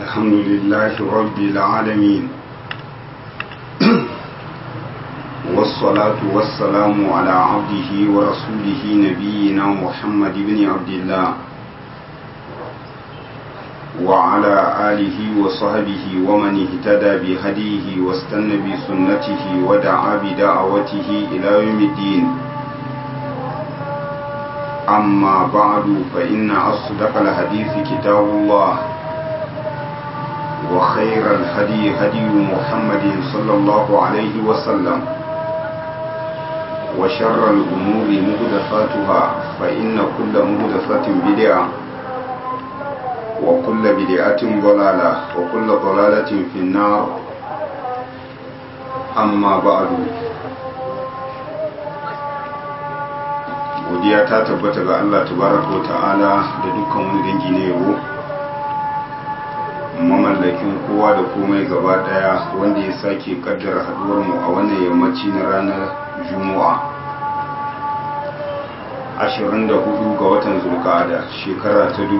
الحمد لله رب العالمين والصلاة والسلام على عبده ورسوله نبينا محمد بن عبد الله وعلى آله وصحبه ومن اهتدى بهديه واستنى بسنته ودعا بدعوته إلى يوم الدين أما بعد فإن أصدق الحديث كتاب الله وخير الهدي هدي محمد صلى الله عليه وسلم وشر الأمور مهدفاتها فإن كل مهدفة بدعة وكل بدعة ضلالة وكل ضلالة في النار أما بعد godiya ta tabbata ga Allah tabaraka wa ta'ala da dukkan wani dangi na yabo mamallakin kowa da komai gaba daya wanda ya sake kaddara haduwar mu a wannan yammaci na ranar juma'a 24 ga watan zulkada shekara ta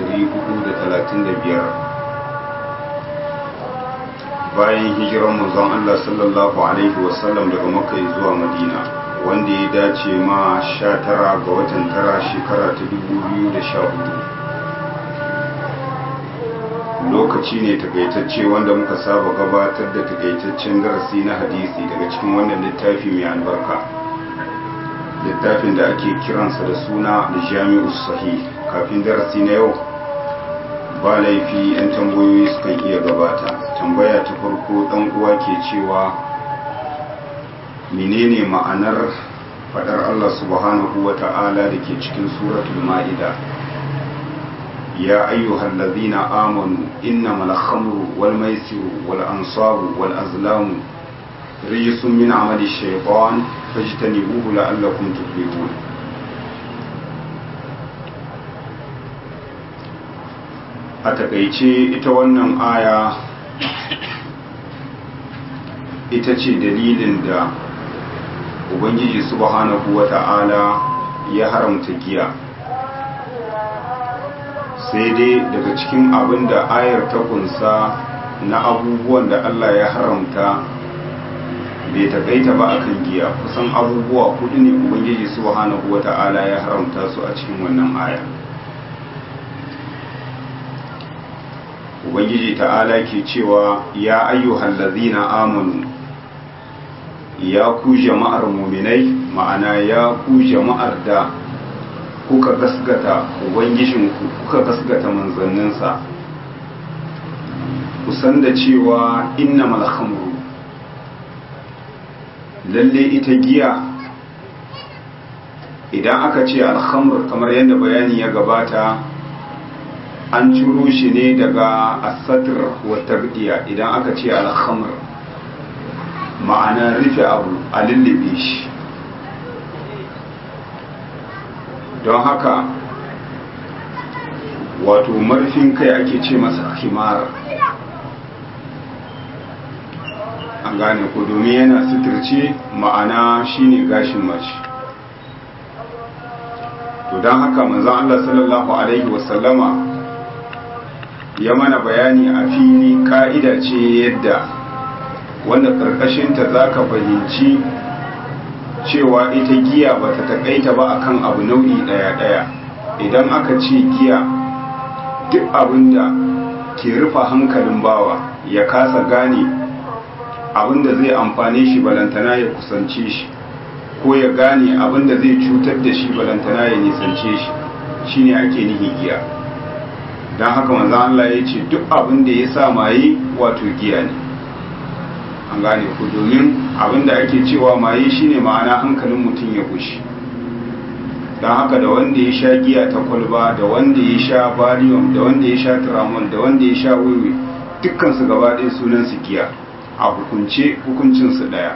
1435 bayan hijirar manzon Allah sallallahu alaihi wasallam daga makka zuwa madina wanda ya dace ma 19 ga watan tara shekara ta 2014 lokaci ne takaitacce wanda muka saba gabatar da takaitaccen darasi na hadisi daga cikin wannan littafi mai albarka littafin da ake kiransa da suna jami'u sahih kafin darasi na yau ba laifi 'yan tambayoyi sukan iya gabata tambaya ta farko dan uwa ke cewa menene ma'anar fadar Allah subhanahu wa ta'ala da ke cikin suratul ma'ida ya ayyuhal ladhina amanu innamal khamru wal maisiru wal ansabu wal azlamu rijsun min amali shaytan fajtanibuhu la'allakum tuflihun a takaice ita wannan aya ita ce dalilin da ubangiji subhanahu wata'ala ya haramta giya sai dai daga cikin abin da ayar ta kunsa na abubuwan da Allah ya haramta bai takaita ba akan giya kusan abubuwa kudu ne ubangiji subhanahu wata'ala ya haramta su a cikin wannan aya ubangiji ta'ala ke cewa ya ayyuhal ladzina amanu ya ku jama'ar muminai ma'ana ya ku jama'ar da kuka gasgata ubangijinku kuka gasgata manzanninsa kusan da cewa inna malhamru lalle ita giya idan aka ce alhamr kamar yadda bayani ya gabata an ciro shi ne daga asatir wa tardiya idan aka ce alhamr ma'ana rufe abu a lullube shi don haka wato marfin kai ake ce masa himar an gane ku domin yana suturce ma'ana shine gashin mace to don haka manzan Allah sallallahu Alaihi wasallama ya mana bayani a fili ka'ida ce yadda wanda ƙarƙashinta za ka fahimci cewa ita giya ba ta taƙaita ba akan abu nau'i ɗaya-ɗaya idan aka ce giya duk abin da ke rufa hankalin bawa ya kasa gane abin da zai amfane shi balantana ya kusance shi ko ya gane abin da zai cutar da shi balantana ya nisance shi shine ake nihi giya don haka manzan Allah ya ce duk abin da ya sa maye wato giya ne an gane ku domin abinda ake cewa maye shine ma'ana hankalin mutum ya gushi don haka da wanda ya sha giya ta kwalba da wanda ya sha barium da wanda ya sha tramol da wanda ya sha wiwi dukkansu gaba ɗaya sunan su giya a hukunce hukuncinsu ɗaya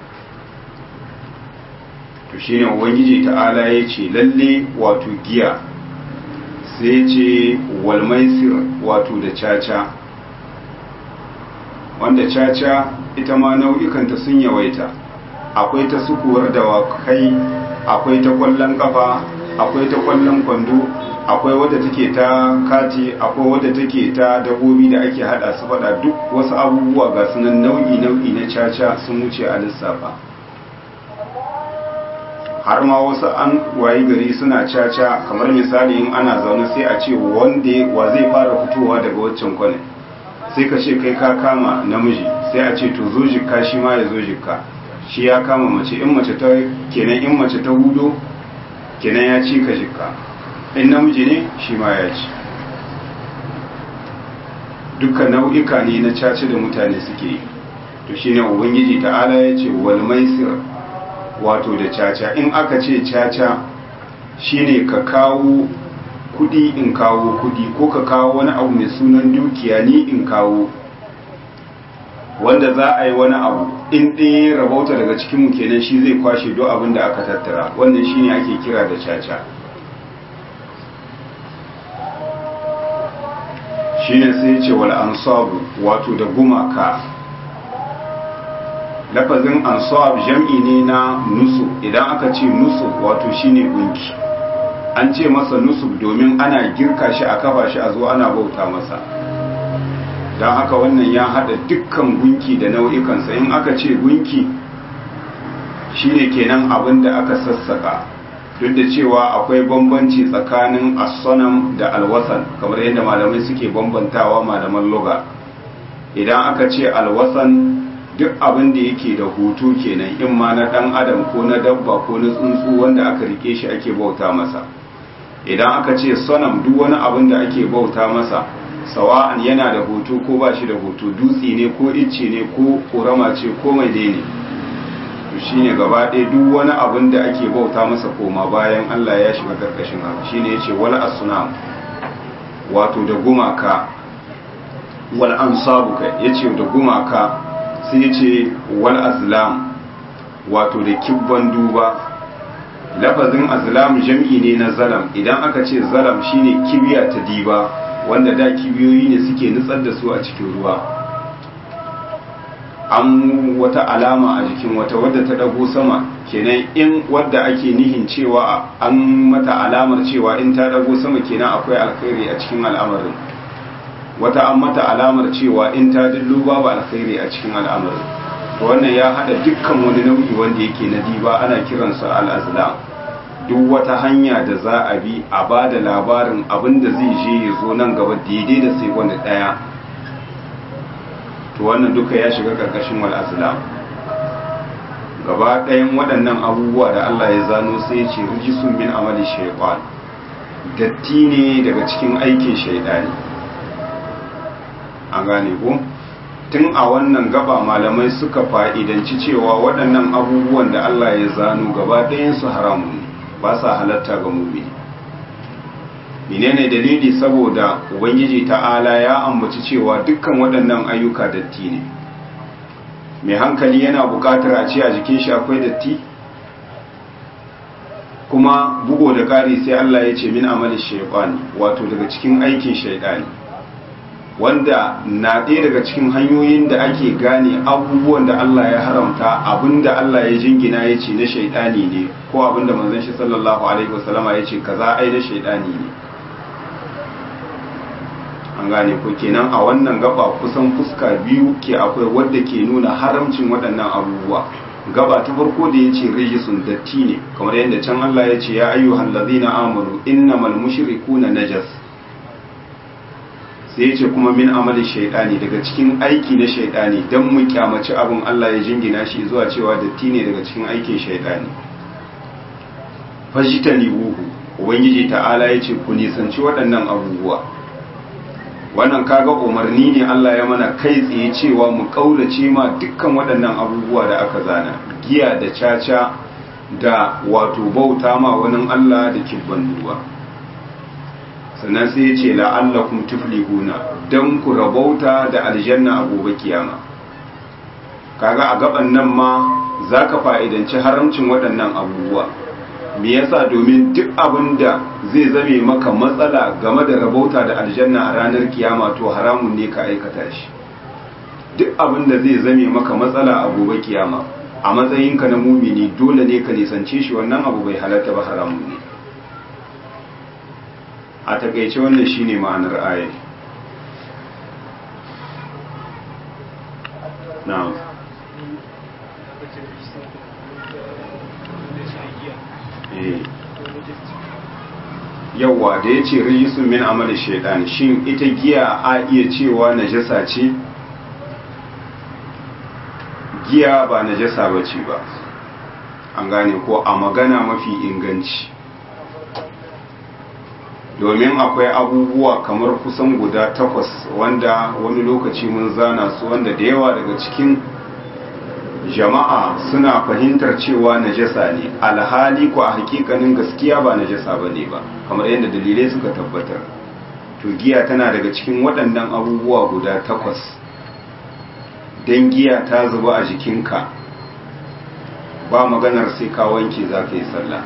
to shine ubangiji ta'ala ya ce lalle wato giya sai ce walmaisir wato da caca wanda caca ita ma nau'ikanta sun yawaita akwai ta sukuwar dawakai akwai ta kwallon kafa akwai ta kwallon kwando akwai wadda take ta kati akwai wadda take ta dabobi da ake hada su fada duk wasu abubuwa ga sunan nau'i nau'i na caca sun wuce a lissafa har ma wasu an wayi gari suna caca kamar misali in ana zaune sai a ce wanda wa zai fara fitowa daga waccan kwanan sai ka ce kai ka kama namiji sai a ce to zo jikka shi ma ya zo jikka shi ya kama mace in mace ta kenan in mace ta hudo kenan ya ci ka jikka in namiji ne shi ma ya ci duka nau'ika ne na caci da mutane suke yi to shine ubangiji ta'ala ya ce wal maisir wato da caca in aka ce caca shine ka kawo kudi in kawo kudi ko ka kawo wani abu mai sunan dukiya ni in kawo wanda za a yi wani abu in ɗaya rabauta daga cikinmu kenan shi zai kwashe duk abin da aka tattara wannan shine ake kira da caca shine sai ce wal ansabu wato da gumaka lafazin ansab jam'i ne na nusu idan aka ce nusu wato shine gunki an ce masa nusu domin ana girka shi a kafa shi a zo ana bauta masa don haka wannan ya hada dukkan gunki da nau'ikansa in aka ce gunki shine kenan abin da aka sassaka duk da cewa akwai bambanci tsakanin asonam da alwasan kamar yadda malamai suke bambantawa malaman loga idan aka ce alwasan duk abin da yake da hoto kenan in ma na dan adam ko na dabba ko na tsuntsu wanda aka rike shi ake bauta masa idan aka ce sonam duk wani abin da ake bauta masa sawa'an yana da hoto ko ba shi da hoto dutse ne ko icce ne ko ƙorama ce ko mai ne to shine gaba ɗaya duk wani abin da ake bauta masa koma bayan Allah ya shiga karkashin haka shine yace wal asnam wato da gumaka wal ansabu kai yace da gumaka sai yace wal azlam wato da kibban duba lafazin azlam jam'i ne na zalam idan aka ce zalam shine kibiya ta diba wanda da kibiyoyi ne suke nutsar da su a cikin ruwa an wata alama a jikin wata wadda ta dago sama kenan in wadda ake nihin cewa an mata alamar cewa in ta dago sama kenan akwai alkhairi a cikin al'amarin wata an mata alamar cewa in ta dillo babu alkhairi a cikin al'amarin to wannan ya hada dukkan wani nau'i wanda yake na diba ana kiransa al-azlam duk wata hanya da za a bi a ba da labarin abin da zai je ya zo nan gaba daidai da sai wanda ɗaya to wannan duka ya shiga ƙarƙashin wal'azlam gaba ɗayan waɗannan abubuwa da Allah ya zano sai ce rijisun min amali shaitan datti ne daga cikin aikin shaidani an gane ko tun a wannan gaba malamai suka fa'idanci cewa waɗannan abubuwan da Allah ya zano gaba ɗayansu haramun ne ba sa halatta ga mumini menene dalili saboda ubangiji ta'ala ya ambaci cewa dukkan waɗannan ayyuka datti ne mai hankali yana buƙatar a ce a jikin shi akwai datti kuma bugo da ƙari sai Allah ya ce min amalin shaiɓani wato daga cikin aikin shaiɗani wanda na ɗaya daga cikin hanyoyin da ake gane abubuwan da Allah ya haramta abinda Allah ya jingina ya ce na shaidani ne ko abinda manzon shi sallallahu alaihi wasallama ya ce kaza ai na shaidani ne an gane ko kenan a wannan gaba kusan fuska biyu ke akwai wadda ke nuna haramcin waɗannan abubuwa gaba ta farko da ya ce rijisun datti ne kamar yadda can Allah ya ce ya ayyuhan ladina amanu innamal mushrikuna najas sai ya ce kuma min amalin shaidani daga cikin aiki na shaidani don mu kyamaci abin Allah ya jingina shi zuwa cewa datti ne daga cikin aikin shaidani fashita buhu ubangiji ta'ala ya ce ku nisanci waɗannan abubuwa wannan kaga umarni ne Allah ya mana kai tsaye cewa mu ƙaurace ma dukkan waɗannan abubuwa da aka zana giya da caca da wato bauta ma wani Allah da kibban duba sannan sai ya ce la'allakum tuflihuna dan ku rabauta da aljanna a gobe kiyama kaga a gaban nan ma zaka fa'idanci haramcin waɗannan abubuwa me yasa domin duk abin da zai zame maka matsala game da rabauta da aljanna a ranar kiyama to haramun ne ka aikata shi duk abin da zai zame maka matsala a gobe kiyama a matsayinka na mumini dole ne ka nisance shi wannan abu bai halatta ba haramun ne a takaice wannan shine ma'anar ayar na'am yawwa da ya ce rijisun min amal shaidan shin ita giya a iya cewa najasa ce giya ba najasa ba ce ba an gane ko a magana mafi inganci domin akwai abubuwa kamar kusan guda takwas wanda wani lokaci mun zana su wanda da yawa daga cikin jama'a suna fahimtar cewa najasa ne alhali ko a hakikanin gaskiya ba najasa ba ne ba kamar yadda dalilai suka tabbatar to giya tana daga cikin waɗannan abubuwa guda takwas don giya ta zuba a jikinka ba maganar sai ka wanke za ka yi sallah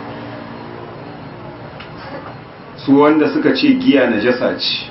su wanda suka ce giya najasa ce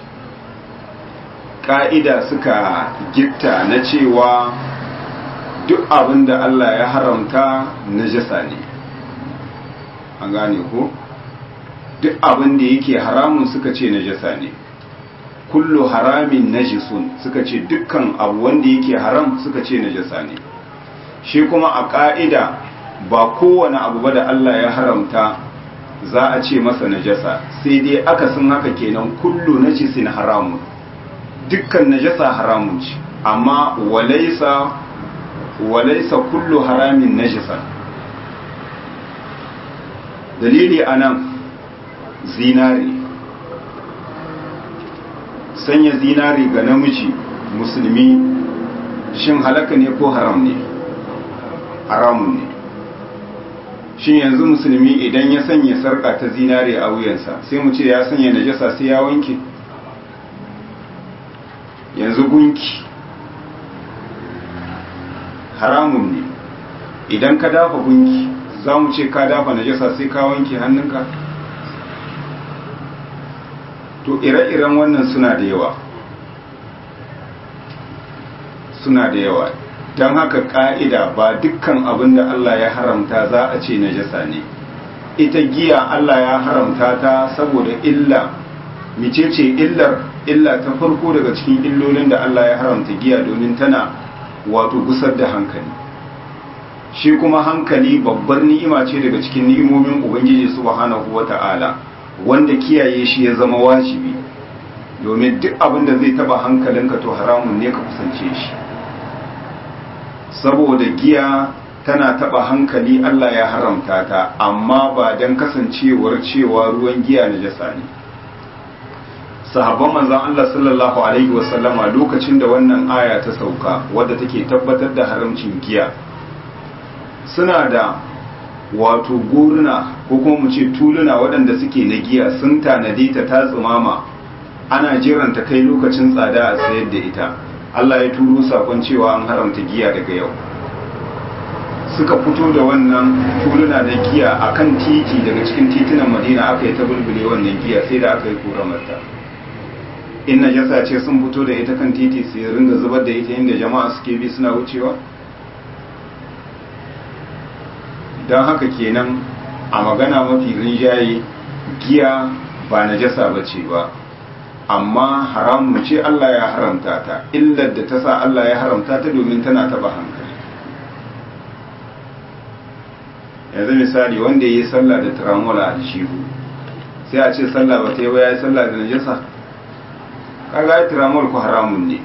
ƙa'ida suka gitta na cewa duk abin da Allah ya haramta najasa ne an gane ko duk abin da yake haramun suka ce najasa ne kullu haramin najisun suka ce dukkan abu wanda yake haram suka ce najasa ne shi kuma a ƙa'ida ba kowane abu ba da Allah ya haramta za a ce masa najasa sai dai akasin haka kenan kullu najisin haramun dukkan najasa haramun ce amma walaisa walaisa kullu haramin najisa dalili anan zinari sanya zinari ga namiji musulmi shin halaka ne ko haram ne haramun ne shin yanzu musulmi idan ya sanya sarka ta zinari a wuyansa sai mu ce ya sanya najasa sai ya wanke yanzu gunki haramun ne idan ka dafa gunki za mu ce ka dafa najasa sai ka wanke hannunka to ire-iren wannan suna da yawa suna da yawa don haka ka'ida ba dukkan abin da Allah ya haramta za a ce najasa ne ita giya Allah ya haramta ta saboda illa micece illar illa ta farko daga cikin illolin da Allah ya haramta giya domin tana wato gusar da hankali shi kuma hankali babbar ni'ima ce daga cikin ni'imomin ubangiji subhanahu wata'ala wanda kiyaye shi ya zama wajibi domin duk abin da zai taba hankalinka to haramun ne ka kusance shi saboda giya tana taba hankali Allah ya haramta ta amma ba don kasancewar cewa ruwan giya najasa ne sahabban manzon Allah sallallahu alaihi wasallama lokacin da wannan aya ta sauka wadda take tabbatar da haramcin giya suna da wato goruna ko kuma mu ce tuluna waɗanda suke na giya sun tanade ta ta tsumama ana jiran ta kai lokacin tsada a sayar da ita Allah ya turo sakon cewa an haramta giya daga yau suka fito da wannan tuluna na giya akan titi daga cikin titunan Madina aka yi ta bulbule wannan giya sai da aka yi koramarta in najasa ce sun fito da ita kan titi sai ringa zubar da ita inda jama'a suke bi suna wucewa don haka kenan a magana mafi rinjaye giya ba najasa ba ce ba amma haramun ce Allah ya haramta ta illar da ta sa Allah ya haramta ta domin tana taba hankali yanzu misali wanda ya yi sallah da turamola a shihu sai a ce sallah ba ta yi ba ya yi sallah da najasa kaga ya tiramol ku haramun ne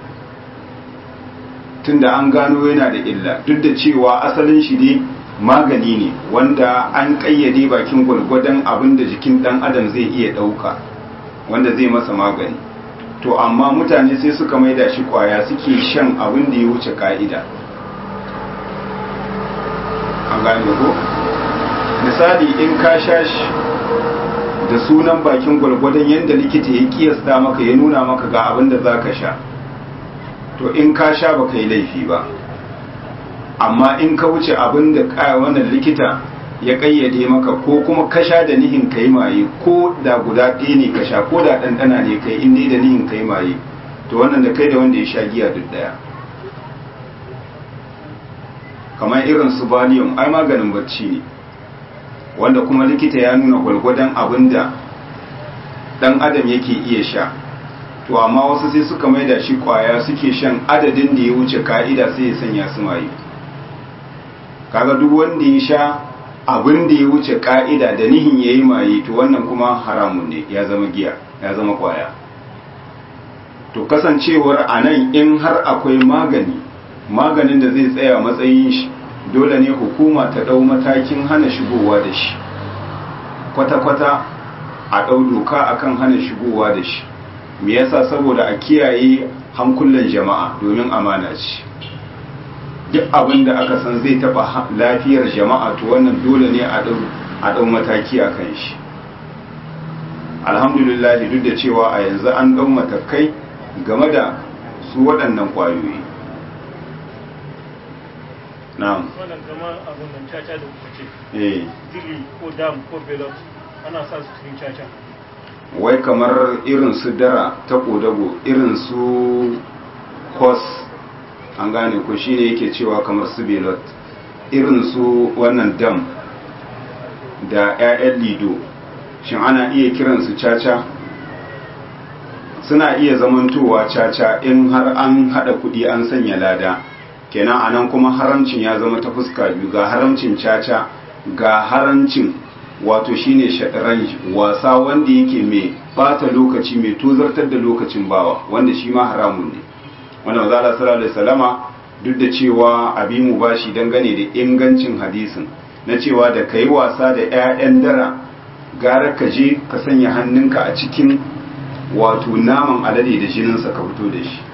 tunda an gano yana da illa duk da cewa asalin shi ne magani ne wanda an kayyade bakin gwargwadon abin da jikin dan adam zai iya dauka wanda zai masa magani to amma mutane sai suka maida shi kwaya suke shan abin da ya wuce ka'ida an gane ko misali in ka sha shi da sunan bakin gwargwadon yadda likita ya kiyasta maka ya nuna maka ga abin da za ka sha to in ka sha ba ka yi laifi ba amma in ka wuce abin da wannan likita ya kayyade maka ko kuma ka sha da nihin ka yi maye ko da guda ɗaya ne ka sha ko da ɗanɗana ne kai in da nihin ka yi maye to wannan da kai da wanda ya sha giya duk ɗaya kamar irin su valium ai maganin bacci ne wanda kuma likita ya nuna gwalgwadon abin da dan adam yake iya sha to amma wasu sai suka maida shi kwaya suke shan adadin da ya wuce ka'ida sai ya sanya su maye kaga duk wanda ya sha abin da ya wuce ka'ida da nihin yayi maye to wannan kuma haramun ne ya zama giya ya zama kwaya to kasancewar anan in har akwai magani maganin da zai tsaya matsayin shi dole ne hukuma ta dau matakin hana shigowa da shi kwata-kwata a dau doka akan hana shigowa da shi me yasa saboda a kiyaye hankulan jama'a domin amana ce duk abin da aka san zai taba lafiyar jama'a to wannan dole ne a dau mataki a kan shi alhamdulillah duk da cewa a yanzu an dau matakai game da su waɗannan ƙwayoyi na'am wannan kamar abin nan caca da kuka ce eh dili ko dam ko belot ana sa su cikin caca wai kamar irin su dara ta kodago irin su kos an gane ko shine yake cewa kamar su belot irin su wannan dam da 'ya'yan lido shin ana iya kiransu caca suna iya zamantowa caca in har an hada kudi an sanya lada kenan anan kuma haramcin ya zama ta fuska biyu ga haramcin caca ga haramcin wato shine shataranj wasa wanda yake mai bata lokaci mai tozartar da lokacin bawa wanda shi ma haramun ne wanda maza Allah sallallahu alaihi wasallama duk da cewa abi mu bashi dangane da ingancin hadisin na cewa da kai wasa da ƴaƴan dara gara ka je ka sanya hannunka a cikin wato naman alade da jininsa ka fito da shi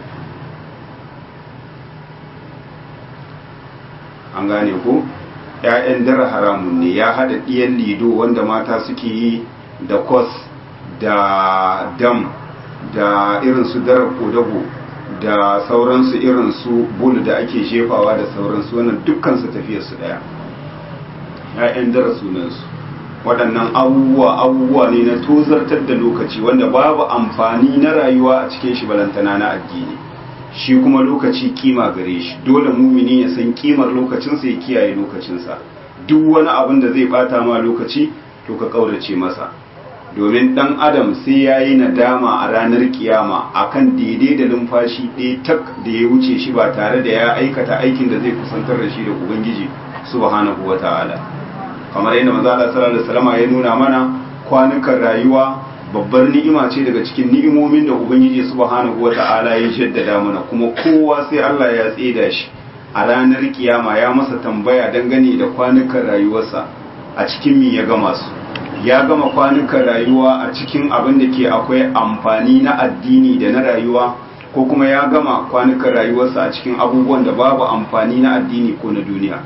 an gane ko ‘ya'yan dara haramun ne ya haɗa ɗiyan lido wanda mata suke yi da kos da dam da irin su dara kodago da sauransu irin su bulu da ake jefawa da sauransu wannan dukkansu tafiyarsu ɗaya ‘ya'yan dara sunansu waɗannan abubuwa abubuwa ne na tozartar da lokaci wanda babu amfani na rayuwa a cikin shi balantana na addini shi kuma lokaci kima gare shi dole mumini ya san kimar lokacinsa ya kiyaye lokacinsa duk wani abin da zai bata ma lokaci to ka kaurace masa domin dan adam sai ya yi nadama a ranar kiyama akan daidai da numfashi ɗaya tak da ya wuce shi ba tare da ya aikata aikin da zai kusantar da shi da ubangiji subhanahu wata'ala kamar yadda manzo Allah sallallahu alaihi wasallam ya nuna mana kwanukan rayuwa babbar ni'ima ce daga cikin ni'imomin da ubangiji subhanahu wata'ala ya jaddada mana kuma kowa sai Allah ya tseda shi a ranar kiyama ya masa tambaya dangane da kwanukan rayuwarsa a cikin mi ya gama su ya gama kwanukan rayuwa a cikin abin da ke akwai amfani na addini da na rayuwa ko kuma ya gama kwanukan rayuwarsa a cikin abubuwan da babu amfani na addini ko na duniya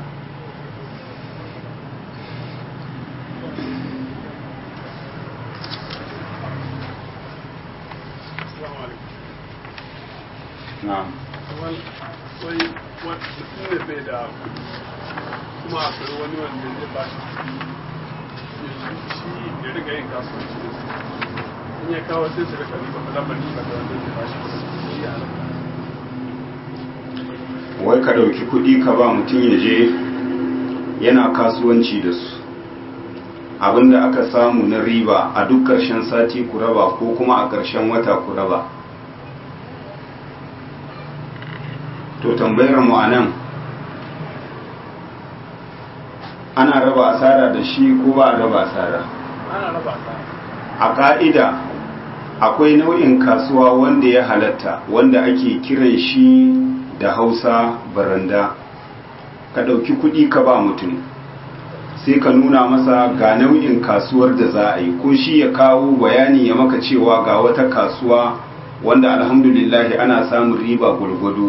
na'am wai mutum ne bai da kuma akwai wani wanda zai ba shi shi ya riga yin kasuwanci da su in ya kawo sai su rika riba lamar riba da wanda zai ba shi shi ya halatta wai ka ɗauki kuɗi ka ba mutum ya je yana kasuwanci da su abinda aka samu na riba a duk ƙarshen sati ku raba ko kuma a ƙarshen wata ku raba to tambayar mu anan ana raba asara da shi ko ba a raba asara ana raba ta a ka'ida akwai nau'in kasuwa wanda ya halatta wanda ake kiran shi da hausa baranda ka ɗauki kuɗi ka ba mutum sai ka nuna masa ga nau'in kasuwar da za a yi ko shi ya kawo bayani ya maka cewa ga wata kasuwa wanda alhamdulillahi ana samun riba gwargwado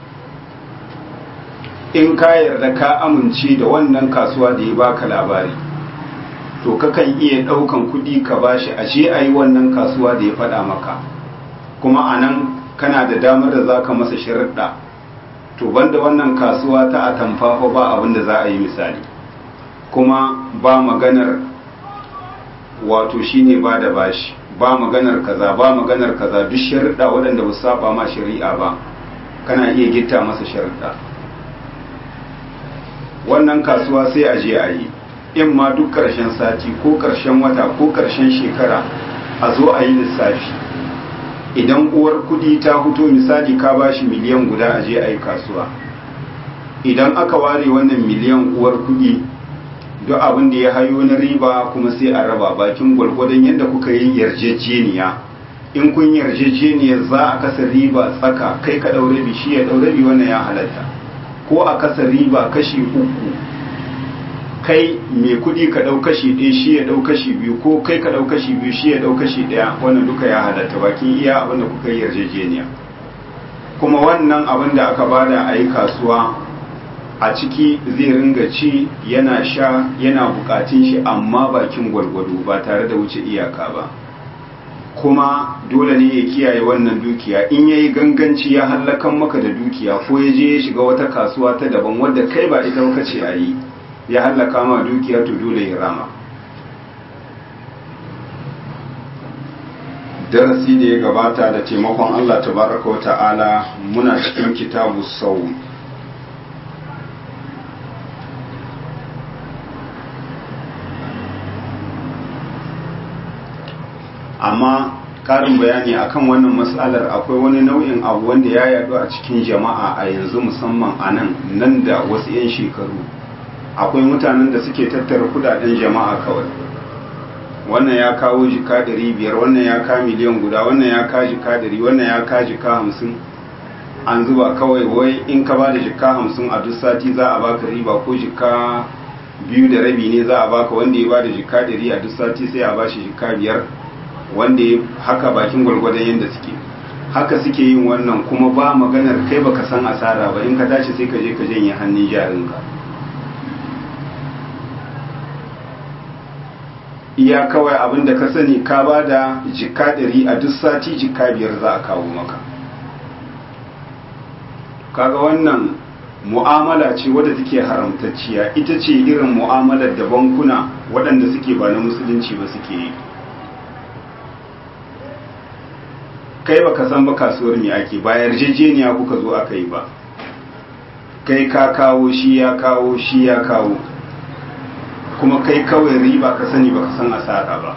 in ka yarda ka amince da wannan kasuwa da ya baka labari to kakan iya ɗaukan kuɗi ka bashi a je a yi wannan kasuwa da ya faɗa maka kuma a nan kana da damar da za ka masa sharaɗa to banda wannan kasuwa ta atamfafa ba abin da za a yi misali kuma ba maganar wato shine ba da bashi ba maganar kaza ba maganar kaza duk sharaɗa waɗanda ba saba ma shari'a ba kana iya gitta masa sharaɗa wannan kasuwa sai a je a yi in ma duk ƙarshen sati ko ƙarshen wata ko ƙarshen shekara a zo a yi lissafi idan uwar kudi ta fito misali ka bashi miliyan guda a je a yi kasuwa idan aka ware wannan miliyan uwar kudi duk abin da ya hayo na riba kuma sai a raba bakin gwargwadon yadda kuka yi yarjejeniya in kun yarjejeniyar za a kasa riba tsaka kai ka ɗaure bi shi ya ɗaure bi wannan ya halatta ko a kasa riba kashi uku kai mai kuɗi ka ɗau kashi ɗaya shi ya ɗau kashi biyu ko kai ka ɗau kashi biyu shi ya ɗau kashi ɗaya wannan duka ya halatta bakin iya abin da kuka yi yarjejeniya kuma wannan abin da aka bada a yi kasuwa a ciki zai ringa ci yana sha yana bukatun shi amma bakin gwargwado ba tare da wuce iyaka ba kuma dole ne ya kiyaye wannan dukiya in yayi ganganci ya hallakan maka da dukiya ko ya je ya shiga wata kasuwa ta daban wadda kai ba ita ka ce a yi ya hallaka ma dukiya to dole ya rama darasi da ya gabata da taimakon Allah tabaraka wa ta'ala muna cikin kitabu sau amma karin bayani akan wannan matsalar akwai wani nau'in abu wanda ya yadu a cikin jama'a a yanzu musamman a nan nan da wasu 'yan shekaru akwai mutanen da suke tattara kudaden jama'a kawai wannan ya kawo jika ɗari biyar wannan ya ka miliyan guda wannan ya ka jika ɗari wannan ya ka jika hamsin an zuba kawai wai in ka ba da jika hamsin a duk sati za a baka riba ko jika biyu da rabi ne za a baka wanda ya ba da jika ɗari a duk sati sai a ba shi jika biyar wanda ya haka bakin gwargwadon yadda suke haka suke yin wannan kuma ba maganar kai baka san asara ba in ka tashi sai ka je ka janye hannun jarinka iya kawai abin da ka sani ka ba da jika ɗari a duk sati jika biyar za a kawo maka kaga wannan mu'amala ce wadda take haramtacciya ita ce irin mu'amalar da bankuna waɗanda suke ba na musulunci ba suke yi kai baka san ba kasuwar me ake ba yarjejeniya kuka zo aka yi ba kai ka kawo shi ya kawo shi ya kawo kuma kai kawai riba ka sani baka san asara ba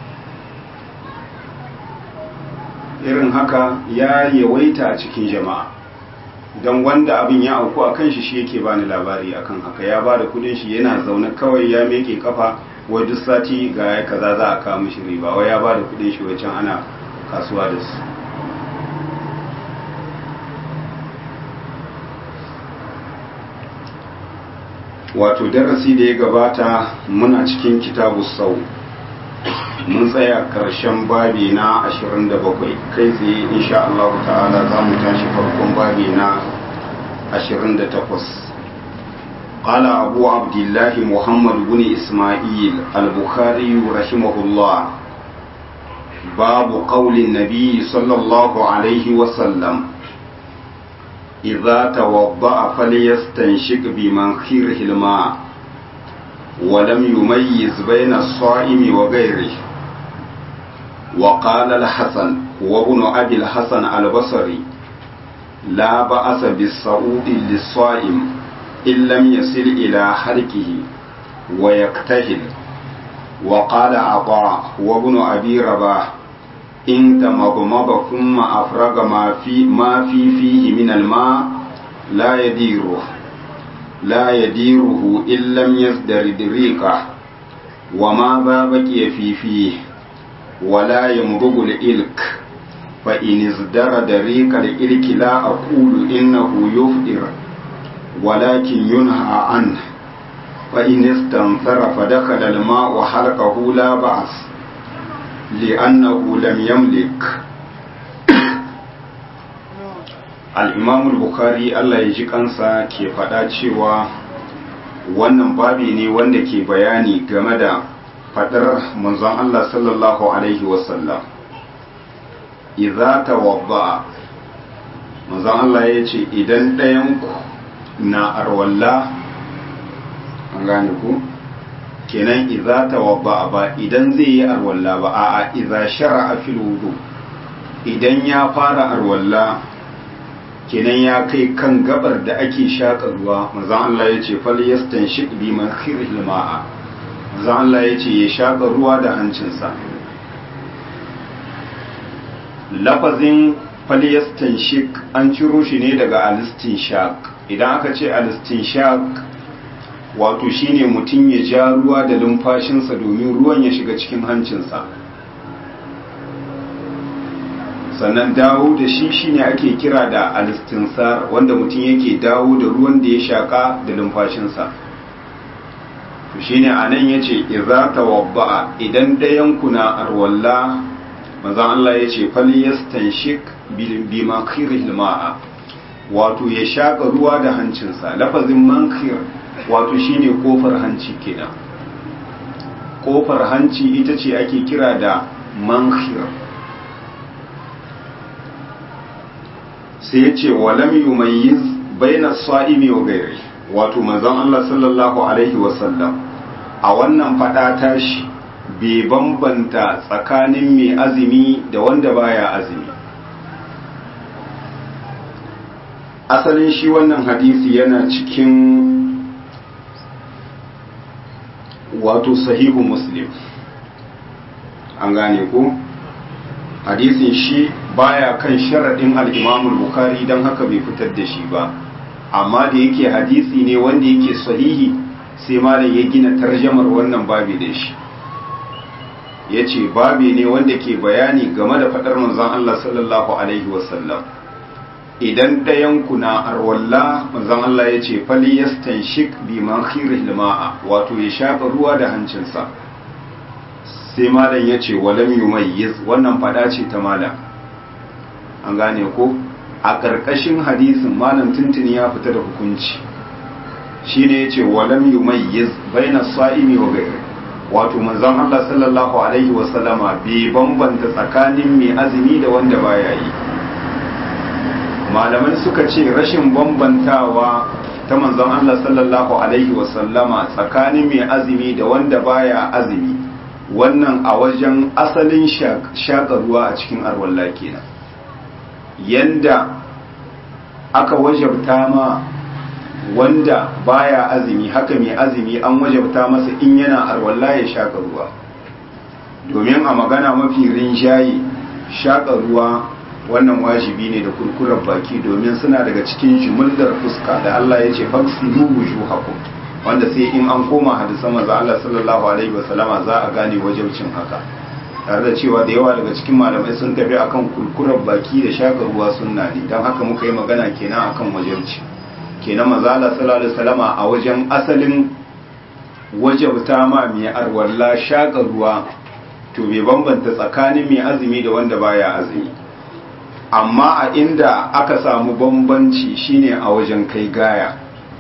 irin haka ya yawaita a cikin jama'a don wanda abin ya auku a kan shi shi yake bani labari akan haka ya bada kudin shi yana zaune kawai ya meke kafa wai duk sati ga ya kaza za a kawo mishi riba wai ya bada kudin shi wajen ana kasuwa da su wato darasi da ya gabata muna cikin kitabu sau mun tsaya karshen babi na 27 kai tsaye insha Allah ta'ala za mu tashi farkon babi na 28 قال أبو عبد الله محمد بن إسماعيل البخاري رحمه الله باب قول النبي صلى الله عليه وسلم إذا توضأ فليستنشق بمنخيره الماء ولم يميز بين الصائم وغيره وقال الحسن وابن أبي الحسن البصري لا بأس بالصعود للصائم إن لم يصل إلى حلقه ويكتهل وقال عطاء وابن أبي رباح إن تمضمض ثم أفرغ ما في ما في فيه من الماء لا يديره لا يديره إن لم يزدرد ريقه وماذا بقي في فيه ولا يمضغ الإلك فإن ازدرد ريق الإلك لا أقول إنه يفطر ولكن ينهى عنه فإن استنثر فدخل الماء حلقه لا بأس لأنه لم يملك الإمام البخاري الله يجي kansa ke faɗa cewa wannan babi ne wanda ke bayani game da faɗar manzon Allah sallallahu Alaihi wasallam idza tawadda manzon Allah ya ce idan ɗayanku na arwalla an gane ku kenan idza tawadda ba idan zai yi arwalla ba a'a idza shar'a fil wudu idan ya fara arwalla kenan ya kai kan gabar da ake shaka ruwa manzon Allah ya ce fal yastanshik bi mankhiril ma'a manzon Allah ya ce ya shaka ruwa da hancinsa lafazin falyastanshik an ciro shi ne daga alistinshaq idan aka ce alistinshaq wato shine mutum ya ja ruwa da lumfashinsa domin ruwan ya shiga cikin hancinsa sannan dawo da shi shine ake kira da alistinsar wanda mutum yake dawo da ruwan da ya shaka da lumfashinsa to shine anan yace idza tawadda'a idan dayan kuna arwalla manzon Allah yace falyastanshik bi makhiril ma'a wato ya shaka ruwa da hancinsa lafazin mankhir wato shine kofar hanci kenan kofar hanci ita ce ake kira da mankhir sai ya ce walam yumayyiz baina sa'imi wa gairi wato manzon Allah sallallahu alaihi wasallam a wannan fada tashi bai bambanta tsakanin mai azumi da wanda baya azumi asalin shi wannan hadisi yana cikin wato sahihu muslim an gane ko hadisin shi baya kan sharaɗin al'imamul bukari don haka bai fitar da shi ba amma da yake hadisi ne wanda yake sahihi sai malam ya gina tarjamar wannan babi da shi ya ce babi ne wanda ke bayani game da faɗar manzon Allah sallallahu Alaihi wasallam idan ɗayanku na arwalla manzon Allah ya ce fali yastanshik bi makhiril ma'a wato ya shafa ruwa da hancinsa sai malam ya ce walam yumayyiz wannan fada ce ta malam an gane ko a ƙarƙashin hadisin malam tuntuni ya fita da hukunci shine ya ce walam yumayyiz baina sa'imi wa ghairi wato manzon Allah sallallahu alaihi wa sallama bai bambanta tsakanin mai azumi da wanda baya yi malamai suka ce rashin bambantawa ta manzon Allah sallallahu alaihi wa sallama tsakanin mai azumi da wanda baya azumi wannan a wajen asalin shaƙa ruwa a cikin arwalla kenan yanda aka wajabta ma wanda baya azumi haka mai azumi an wajabta masa in yana arwalla ya shaƙa ruwa domin a magana mafi rinjaye shaƙa ruwa wannan wajibi ne da kurkurar baki domin suna daga cikin jimillar fuska da Allah ya ce faksilu wujuhakum wanda sai in an koma hadisan manzo Allah sallallahu alaihi wasallama za a gane wajibcin haka tare da cewa da yawa daga cikin malamai sun tafi akan kurkurar baki da shaka ruwa sunna ne dan haka muka yi magana kenan akan wajibci kenan manzo Allah sallallahu alaihi wasallama a wajen asalin wajabta ma mai arwalla shaka ruwa to bai bambanta tsakanin mai azumi da wanda baya azumi amma a inda aka samu bambanci shine a wajen kai gaya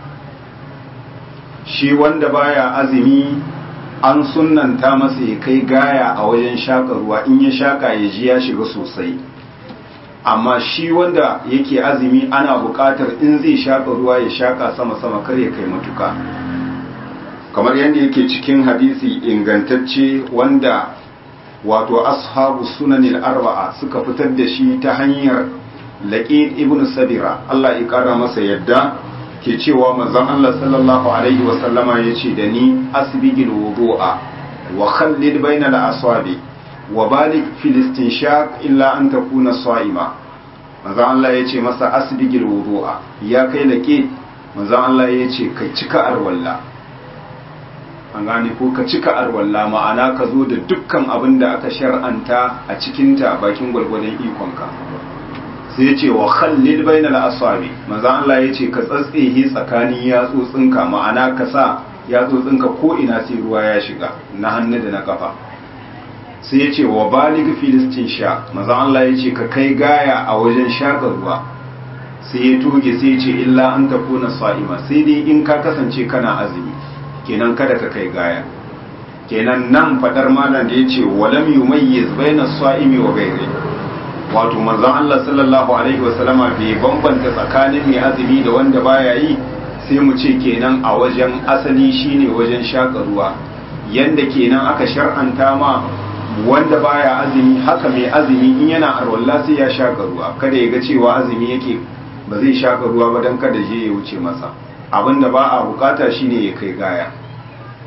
shi wanda baya azumi an sunanta masa ya kai gaya a wajen shaka ruwa in ya shaka ya ji ya shiga sosai amma shi wanda yake azumi ana buƙatar in zai shaka ruwa ya shaka sama-sama kar ya kai matuka kamar yadda yake cikin hadisi ingantacce wanda wato ashabu sunanil arba'a suka fitar da shi ta hanyar laqid ibn sabira Allah ya kara masa yadda ke cewa manzon Allah sallallahu alaihi wasallama ya ce da ni asbigil wudu'a wa khallid bainal asabi wa balik fil istinshaq illa an takuna sa'ima manzon Allah ya ce masa asbigil wudu'a ya kai lake manzon Allah ya ce ka cika arwalla an gane ko ka cika arwalla ma'ana ka zo da dukkan abin da aka shar'anta a cikinta bakin gwargwadon ikonka sai ya ce wa khallil bainal asabi manzo Allah ya ce ka tsatsehi tsakanin yatsotsinka ma'ana ka sa yatsotsinka ko ina sai ruwa ya shiga na hannu da na kafa sai ya ce wa balig filistin sha manzo Allah ya ce ka kai gaya a wajen shaka ruwa sai ya tuge sai ya ce illa an takuna sa'ima sai dai in ka kasance kana azumi kenan kada ka kai gaya kenan nan fadar malam da ya ce walam yumayyiz bainas sa'imi wa ghairi wato manzon Allah sallallahu alaihi wasallama bai bambanta tsakanin mai azumi da wanda baya yi sai mu ce kenan a wajen asali shine wajen shaka ruwa yanda kenan aka shar'anta ma wanda baya azumi haka mai azumi in yana arwalla sai ya shaka ruwa kada ya ga cewa azumi yake ba zai shaka ruwa ba dan kada je ya wuce masa abinda ba a bukata shine ya kai gaya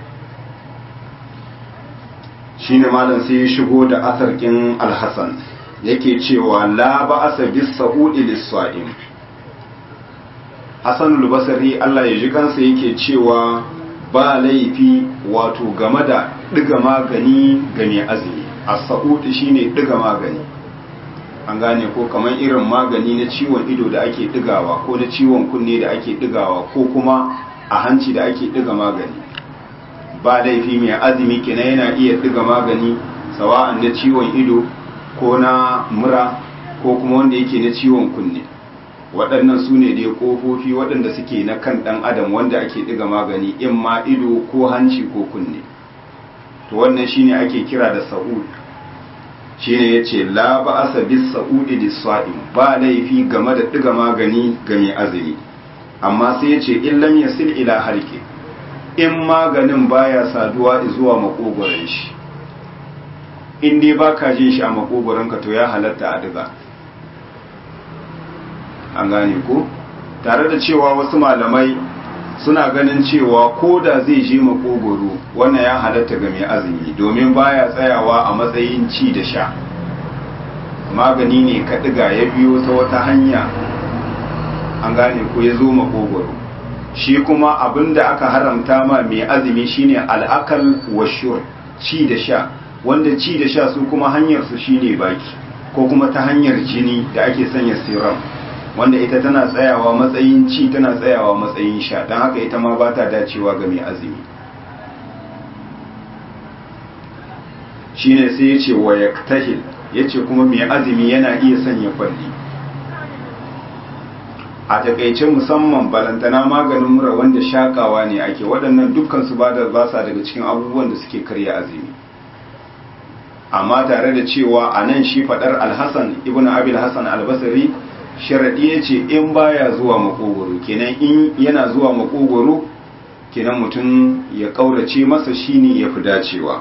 shine malam sai ya shigo da asarkin alhassan yake cewa la ba'asa bis sa'udi lis-sa'im Hassan al-Basri Allah ya ji kansa yake cewa ba laifi wato game da diga magani ga mai azumi as-sa'udi shine diga magani an gane ko kamar irin magani na ciwon ido da ake digawa ko na ciwon kunne da ake digawa ko kuma a hanci da ake diga magani ba laifi mai azumi kenan yana iya diga magani sawa'an na ciwon ido ko na mura ko kuma wanda yake na ciwon kunne waɗannan su ne dai ƙofofi waɗanda suke na kan ɗan adam wanda ake ɗiga magani in ma ido ko hanci ko kunne to wannan shine ake kira da sa'ud shine yace la ba'asa bis sa'udi lis-sa'im ba laifi game da ɗiga magani ga mai azumi amma sai yace in lam yasil ila harki in maganin baya saduwa zuwa makogoron shi in dai baka jin shi a makogoronka to ya halatta a diga an gane ko tare da cewa wasu malamai suna ganin cewa ko da zai je makogoro wannan ya halatta ga mai azumi domin baya tsayawa a matsayin ci da sha magani ne ka diga ya biyo ta wata hanya an gane ko ya zo makogoro shi kuma abinda aka haramta ma mai azumi shine al'akal wa shur ci da sha wanda ci da sha su kuma hanyar su shine baki ko kuma ta hanyar jini da ake sanya serum wanda ita tana tsayawa matsayin ci tana tsayawa matsayin sha don haka ita ma ba ta dacewa ga mai azumi shine sai ya ce wa yaktahil ya ce kuma mai azumi yana iya sanya kwalli a takaice musamman balantana maganin mura wanda shakawa ne ake waɗannan dukkan su ba da basa daga cikin abubuwan da suke karya azumi amma tare da cewa a nan shi faɗar alhassan ibn abil hassan albasari sharaɗi ya ce in baya zuwa makogoro kenan in yana zuwa makogoro kenan mutum ya ƙaurace masa shine ya fi dacewa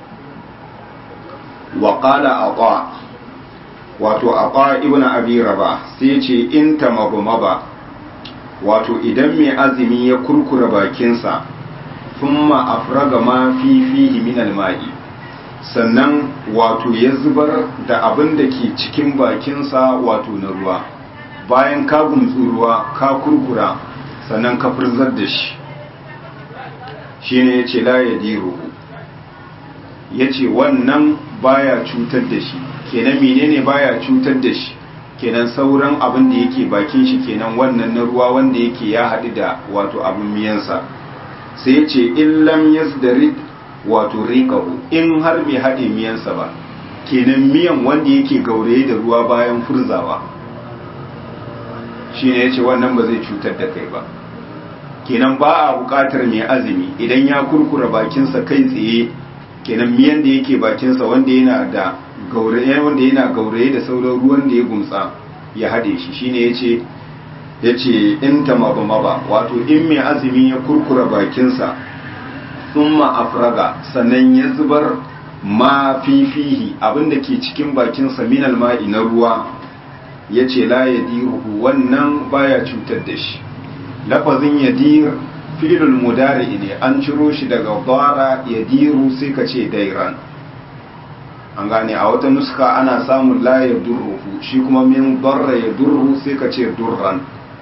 wa ƙala aqa wato aqa ibn abi raba sai ce in tamabmaba wato idan mai azumi ya kurkura bakinsa thumma afraga ma fi fihi min al-ma'i sannan wato ya zubar da abin da ke cikin bakinsa wato na ruwa bayan ka gumtsu ruwa ka kurkura sannan ka furzar da shi shine ya ce la ya diruhu ya ce wannan baya cutar da shi kenan menene baya cutar da shi kenan sauran abin da yake bakin shi kenan wannan na ruwa wanda yake ya haɗu da wato abin miyansa sai ya ce illam yasdarid wato riƙahu in har bai haɗe miyansa ba kenan miyan wanda yake gauraye da ruwa bayan furzawa shi ne ya ce wannan ba zai cutar da kai ba kenan ba a buƙatar mai azumi idan ya kurkura bakinsa kai tsaye kenan miyan da yake bakinsa wanda yana da gauraye wanda yana gauraye da sauran ruwan da ya gumtsa ya haɗe shi shine ya ce ya ce in ta maba maba wato in mai azumi ya kurkura bakinsa thumma afraga sannan ya zubar ma fifihi abinda ke cikin bakinsa minal ma'i na ruwa ya ce la ya diruhu wannan baya cutar da shi lafazin ya dir filul mudari ne an ciro shi daga bara ya diru sai ka ce dairan an gane a wata nuska ana samun la ya durruhu shi kuma min barra ya durru sai ka ce durran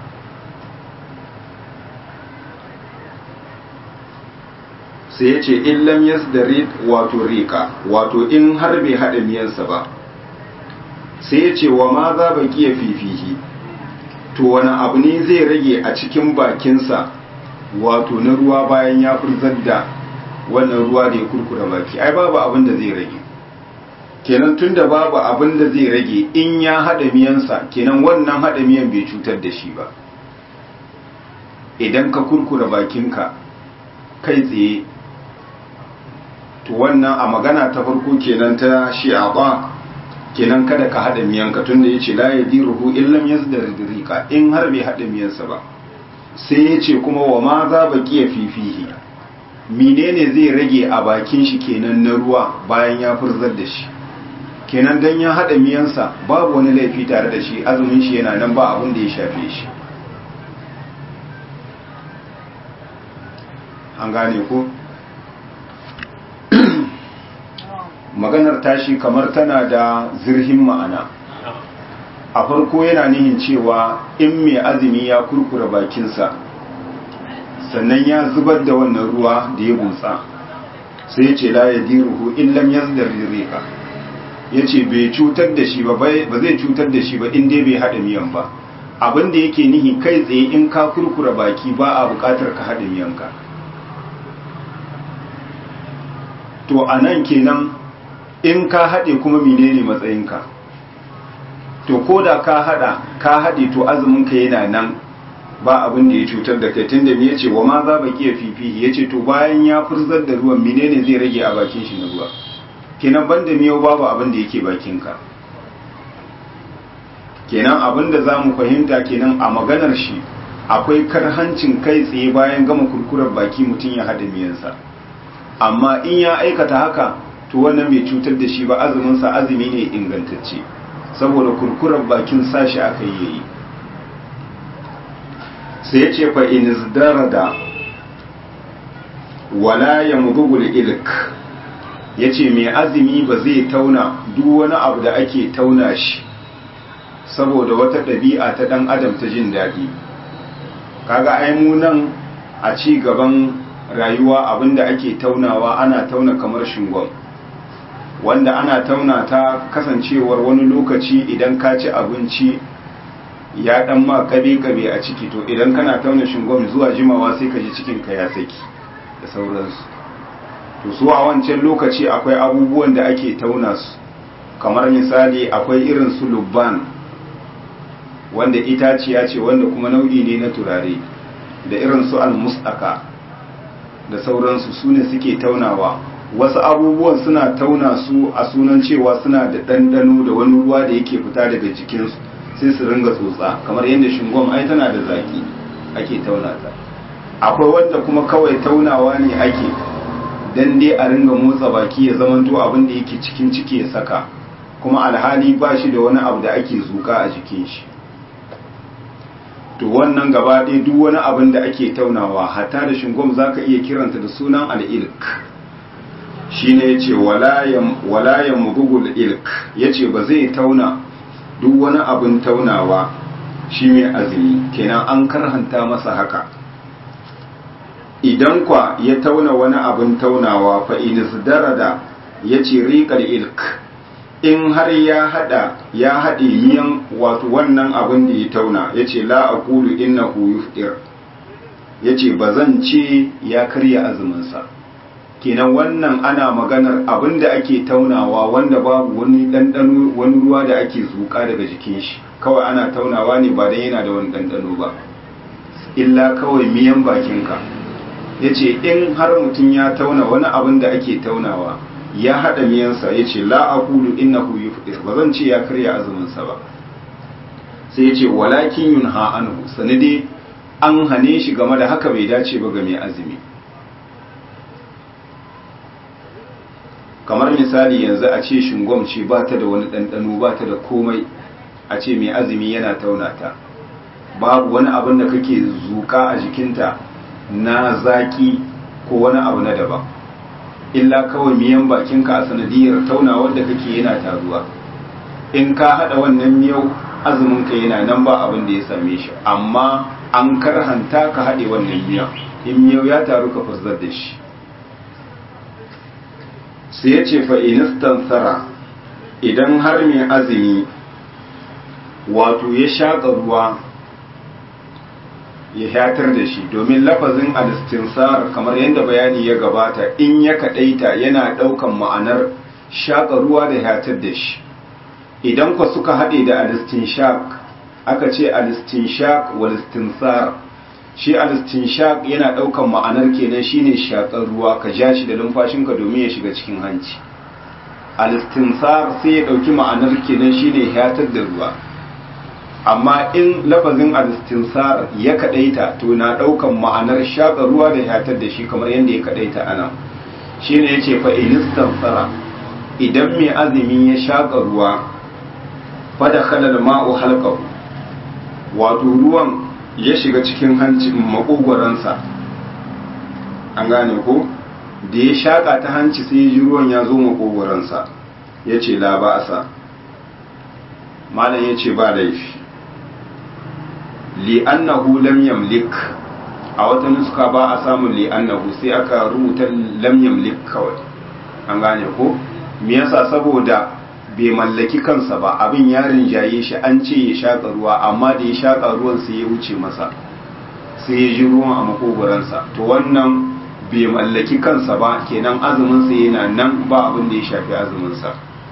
sai ya ce illam yasdarid wato rika wato in har bai haɗa miyansa ba sai ya ce wa ma za ba kiya fifihi to wani abu ne zai rage a cikin bakinsa wato na ruwa bayan ya furzar da wannan ruwa da ya kurkura baki ai babu abin da zai rage kenan tunda babu abin da zai rage in ya haɗa miyansa kenan wannan haɗa miyan bai cutar da shi ba idan ka kurkura bakinka kai tsaye to wannan a magana ta farko kenan ta shi'a kenan kada ka haɗa miyanka tunda yace la yadiruhu illam yazdar rika in har bai haɗa miyansa ba sai yace kuma wa ma za baqiya fifihi menene zai rage a bakin shi kenan na ruwa bayan ya furzar da shi kenan dan ya haɗa miyansa babu wani laifi tare da shi azumin shi yana nan ba abin da ya shafe shi an gane ko maganar tashi kamar tana da zirhin ma'ana a farko yana nihin cewa in mai azumi ya kurkura bakinsa sannan ya zubar da wannan ruwa da ya butsa sai ce la ya diruhu illam yazdar rika ya ce bai cutar da shi ba ba zai cutar da shi ba in dai bai haɗa miyan ba abin da yake nihi kai tsaye in ka kurkura baki ba a buƙatar ka haɗa miyanka to a nan kenan in ka haɗe kuma menene matsayinka to ko da ka haɗa ka haɗe to azuminka yana nan ba abin da ya cutar da kai tunda me yace wa ma za ba kiya fifihi yace to bayan ya furzar da ruwan menene zai rage a bakin shi na ruwa kenan banda miyau babu abin da yake bakinka kenan abin da zamu fahimta kenan a maganar shi akwai karhancin kai tsaye bayan gama kurkurar baki mutum ya hada miyansa amma in ya aikata haka to wannan bai cutar da shi ba azumin sa azumi ne ingantacce saboda kurkurar bakin sashi aka yi yayi sai ya ce fa in izdarada wala yamdugul ilk yace mai azumi ba zai tauna duk wani abu da ake tauna shi saboda wata ɗabi'a ta ɗan adam ta jin daɗi kaga ai mu nan a ci gaban rayuwa abinda ake taunawa ana tauna kamar shingon wanda ana tauna ta kasancewar wani lokaci idan ka ci abinci ya dan ma kabe-kabe a ciki to idan kana tauna shingon zuwa jimawa sai ka ji cikinka ya saki da sauransu to su a wancan lokaci akwai abubuwan da ake tauna su kamar misali akwai irin su lubban wanda itaciya ce wanda kuma nau'i ne na turare da irin su almustaka da sauransu su ne suke taunawa wasu abubuwan suna tauna su a sunan cewa suna da ɗanɗano da wani ruwa da yake fita daga jikinsu sai su ringa tsotsa kamar yadda shingon ai tana da zaki ake tauna ta akwai wanda kuma kawai taunawa ne ake dan dai a ringa motsa baki ya zamanto abin da yake cikin ciki ya saka kuma alhali ba shi da wani abu da ake zuka a jikin shi to wannan gaba ɗaya duk wani abin da ake taunawa hatta da shingom za ka iya kiranta da sunan al'ilk shi ne ya ce walayen mugugul ilk ya ce ba zai tauna duk wani abin taunawa shi mai azumi kenan an karhanta masa haka idan kwa ya tauna wani abin taunawa fa da ya ce riƙar ilk in har ya hada ya haɗe miyan wato wannan abin da ya tauna ya ce la a kulu inna yufdir ya ce ba zan ce ya karya azuminsa kenan wannan ana maganar abin da ake taunawa wanda babu wani ɗanɗano wani ruwa da ake zuƙa daga jikin shi kawai ana taunawa ne ba dan yana da wani ɗanɗano ba illa kawai miyan bakinka ya ce in har mutum ya tauna wani abin da ake taunawa ya haɗa miyansa ya ce la'akulu innahu yufdir ba zan ce ya karya azuminsa ba sai ya ce walakin yun ha'anhu sani dai an hane shi game da haka bai dace ba ga mai azumi kamar misali yanzu a ce shingom ce ba ta da wani ɗanɗano ba ta da komai a ce mai azumi yana taunata babu wani abin da kake zuka a jikinta na zaki ko wani abu na daban illa kawai miyan bakinka a sanadiyar taunawar da kake yana taruwa in ka hada wannan miyau azuminka yana nan ba abin da ya same shi amma an karhanta ka haɗe wannan miyau in miyau ya taru ka fuzzar da shi sai ya ce fa'inistan tsara idan har mai azumi wato ya shaƙa ruwa ya hatar da shi domin lafazin alistinsar kamar yadda bayani ya gabata in ya kadaita yana daukan ma'anar shaƙa ruwa da hatar da shi idan kwa suka haɗe da alistinshaq aka ce alistinshaq wa alistinsar shi alistinshaq yana daukan ma'anar kenan shine shaƙar ruwa ka ja shi da numfashinka domin ya shiga cikin hanci alistinsar sai ya dauki ma'anar kenan shine hatar da ruwa amma in lafazin alistinsar ya kadaita to na daukan ma'anar shaka ruwa da hatar da shi kamar yadda ya kadaita ana shine yace fa ilistansara idan mai azumi ya shaka ruwa fa da khalal ma'u halqahu wato ruwan ya shiga cikin hancin makogwaransa an gane ko da ya shaƙa ta hanci sai ya ji ruwan ya zo makogoransa ya ce la ba'asa malam ya ce ba laifi li'annahu lam yamlik a wata nuska ba a samun li'annahu sai aka rubuta lam yamlik kawai an gane ko me yasa saboda bai mallaki kansa ba abin ya rinjaye shi an ce ya shaƙa ruwa amma da ya shaƙa ruwan sai ya wuce masa sai ya ji ruwan a makogoransa to wannan bai mallaki kansa ba kenan azuminsa yana nan ba abin da ya shafi azuminsa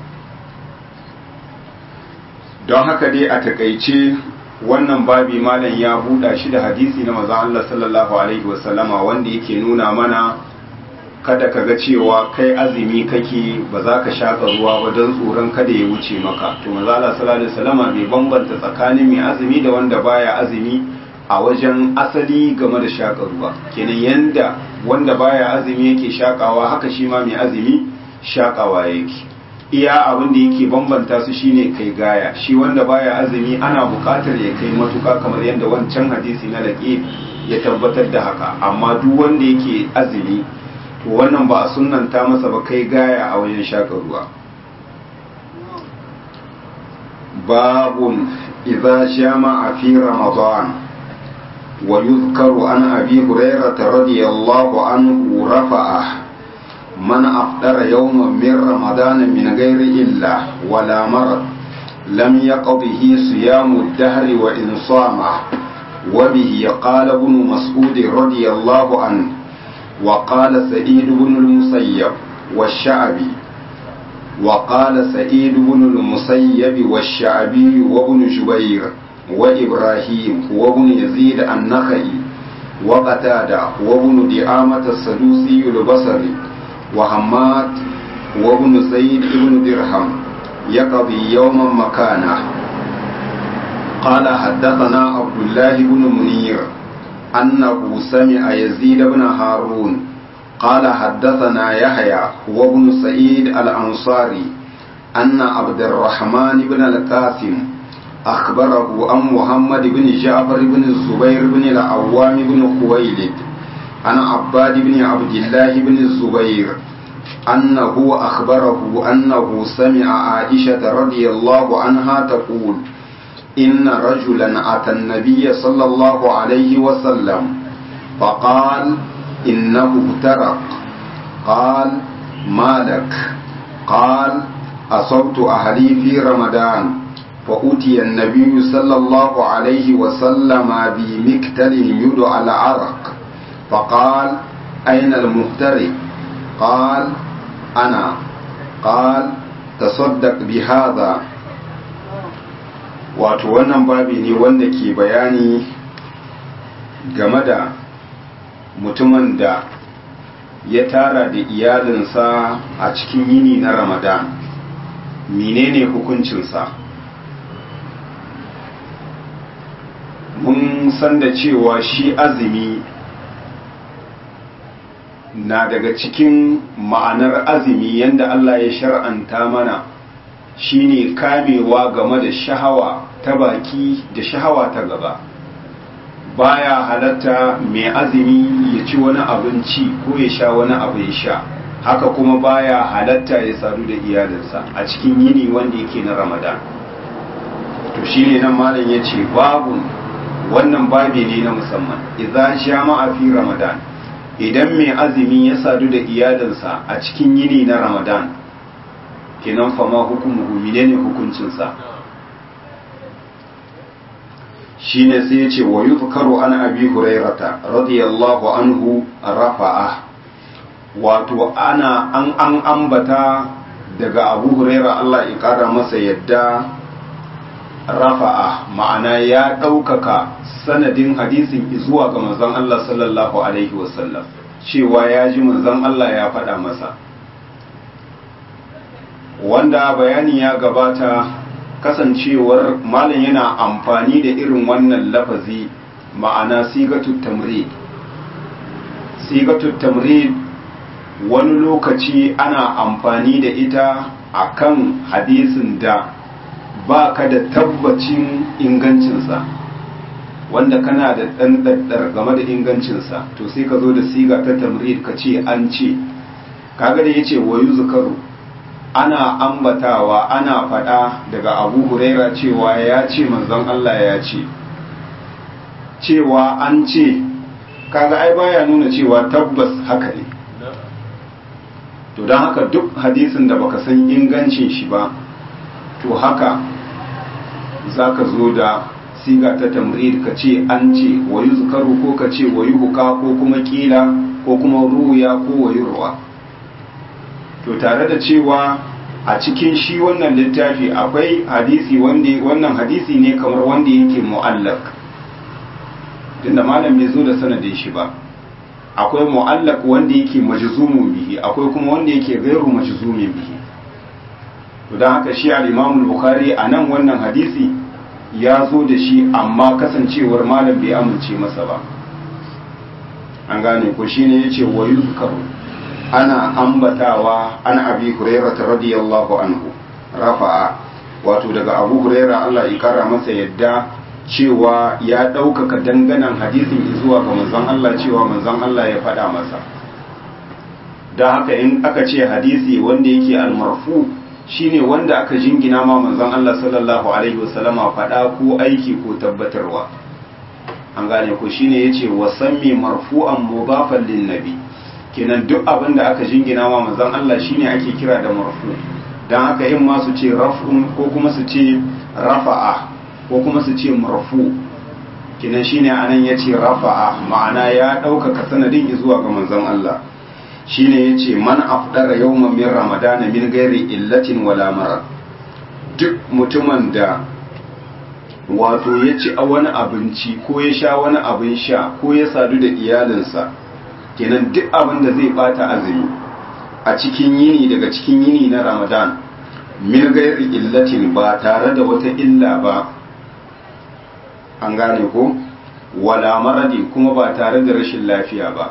don haka dai a takaice wannan babi malam ya buɗa shi da hadisi na maza Allah sallallahu alaihi wasallama wanda yake nuna mana kada ka ga cewa kai azumi kake ba za ka shaƙa ruwa ba don tsoron kada ya wuce maka to maza Allah sallallahu alaihi wasallama bai bambanta tsakanin mai azumi da wanda baya azumi a wajen asali game da shaƙa ruwa kenan yanda wanda baya azumi yake shaƙawa haka shi ma mai azumi shaƙawa yake iya abin da yake bambanta su shine kai gaya shi wanda baya azumi ana buƙatar ya kai matuƙa kamar yadda wancan hadisi na laƙi ya tabbatar da haka amma duk wanda yake azumi to wannan ba a sunnanta masa ba kai gaya a wajen shaƙa ruwa babun idza shama fi ramadan ويذكر عن أبي هريرة رضي الله عنه رفعه من أفطر يوما من رمضان من غير إلا ولا مرض لم يقضه صيام الدهر وإن صامه وبه قال ابن مسعود رضي الله عنه وقال سعيد بن المسيب والشعبي وقال سعيد بن المسيب والشعبي وابن جبير وإبراهيم وابن يزيد النخعي وقتادة وابن دعامة السدوسي البصري وحماد وابن زيد بن درهم يقضي يوما مكانه قال حدثنا عبد الله بن منير أنه سمع يزيد بن هارون قال حدثنا يحيى وابن سعيد الأنصاري أن عبد الرحمن بن القاسم أخبره عن محمد بن جعفر بن الزبير بن العوام بن خويلد عن عباد بن عبد الله بن الزبير أنه أخبره أنه سمع عائشة رضي الله عنها تقول إن رجلا أتى النبي صلى الله عليه وسلم فقال إنه افترق قال ما لك قال أصبت أهلي في رمضان فأتي النبي صلى الله عليه وسلم بمكتل يدعى العرق فقال أين المفترق قال أنا قال تصدق بهذا wato wannan babi ne wanda ke bayani game da mutumin da ya tara da iyalinsa a cikin yini na ramadan menene hukuncinsa mun san da cewa shi azumi na daga cikin ma'anar azumi yadda Allah ya shar'anta mana shine kamewa game da shahawa ta baki da shahawa ta gaba baya halatta mai azumi ya ci wani abinci ko ya sha wani abin sha haka kuma baya halatta ya sadu da iyalinsa a cikin yini wanda yake na ramadan to shine nan malam ya ce babu wannan babi ne na musamman idza jama'a fi ramadan idan mai azumi ya sadu da iyalinsa a cikin yini na ramadan kenan fama hukumu menene hukuncinsa shine sai ya ce wa yuzkaru an abi hurairata radiyallahu anhu rafa'a wato ana an an ambata daga abu huraira Allah ya kara masa yadda rafa'a ma'ana ya ɗaukaka sanadin hadisin zuwa ga manzon Allah sallallahu alaihi wasallam cewa ya ji manzon Allah ya faɗa masa wanda bayani ya gabata kasancewar malam yana amfani da irin wannan lafazi ma'ana sigatut tamrid sigatut tamrid wani lokaci ana amfani da ita akan hadisin da ba ka da tabbacin ingancinsa wanda kana da ɗan ɗaɗɗar game da ingancinsa to sai ka zo da siga ta tamrid ka ce an ce kaga da yace wa yuzkaru ana ambatawa ana faɗa daga abu huraira cewa ya ce manzon Allah ya ce cewa an ce kaga ai baya nuna cewa tabbas haka ne to don haka duk hadisin da baka san ingancin shi ba to haka za ka zo da siga ta tamrid ka ce an ce wa yuzkaru ko ka ce wa yuhka ko kuma kila ko kuma ruya ko wa yurwa to tare da cewa a cikin shi wannan littafi akwai hadisi wanda wannan hadisi ne kamar wanda yake mu'allak tunda malam bai zo da sanadin shi ba akwai mu'allak wanda yake majzumun bihi akwai kuma wanda yake ghairu majzumin bihi to dan haka shi al-Imam al-Bukhari anan wannan hadisi ya zo da shi amma kasancewar malam bai amince masa ba an gane ko shine yace wa yuzkaru ana ambatawa an abi hurairah radiyallahu anhu rafa'a wato daga abu hurairah Allah ya kara masa yadda cewa ya ɗaukaka danganan hadisin zuwa ga manzon Allah cewa manzon Allah ya faɗa masa da haka in aka ce hadisi wanda yake almarfu shine wanda aka jingina ma manzon Allah sallallahu alaihi wasallama faɗa ko aiki ko tabbatarwa an gane ko shine yace wasammi marfu'an mudafan lin nabi kenan duk abin da aka jingina ma manzon Allah shine ake kira da marfu dan haka in ma su ce raf'un ko kuma su ce rafa'a ko kuma su ce marfu kinan shine anan yace rafa'a ma'ana ya ɗaukaka sanadin zuwa ga manzon Allah shine yace man afdara yawman min ramadan min ghairi illatin wala marad duk mutumin da wato ya ci a wani abinci ko ya sha wani abin sha ko ya sadu da iyalinsa kenan duk abin da zai bata azumi a cikin yini daga cikin yini na ramadan min ghairi illatin ba tare da wata illa ba an gane ko wala maradi kuma ba tare da rashin lafiya ba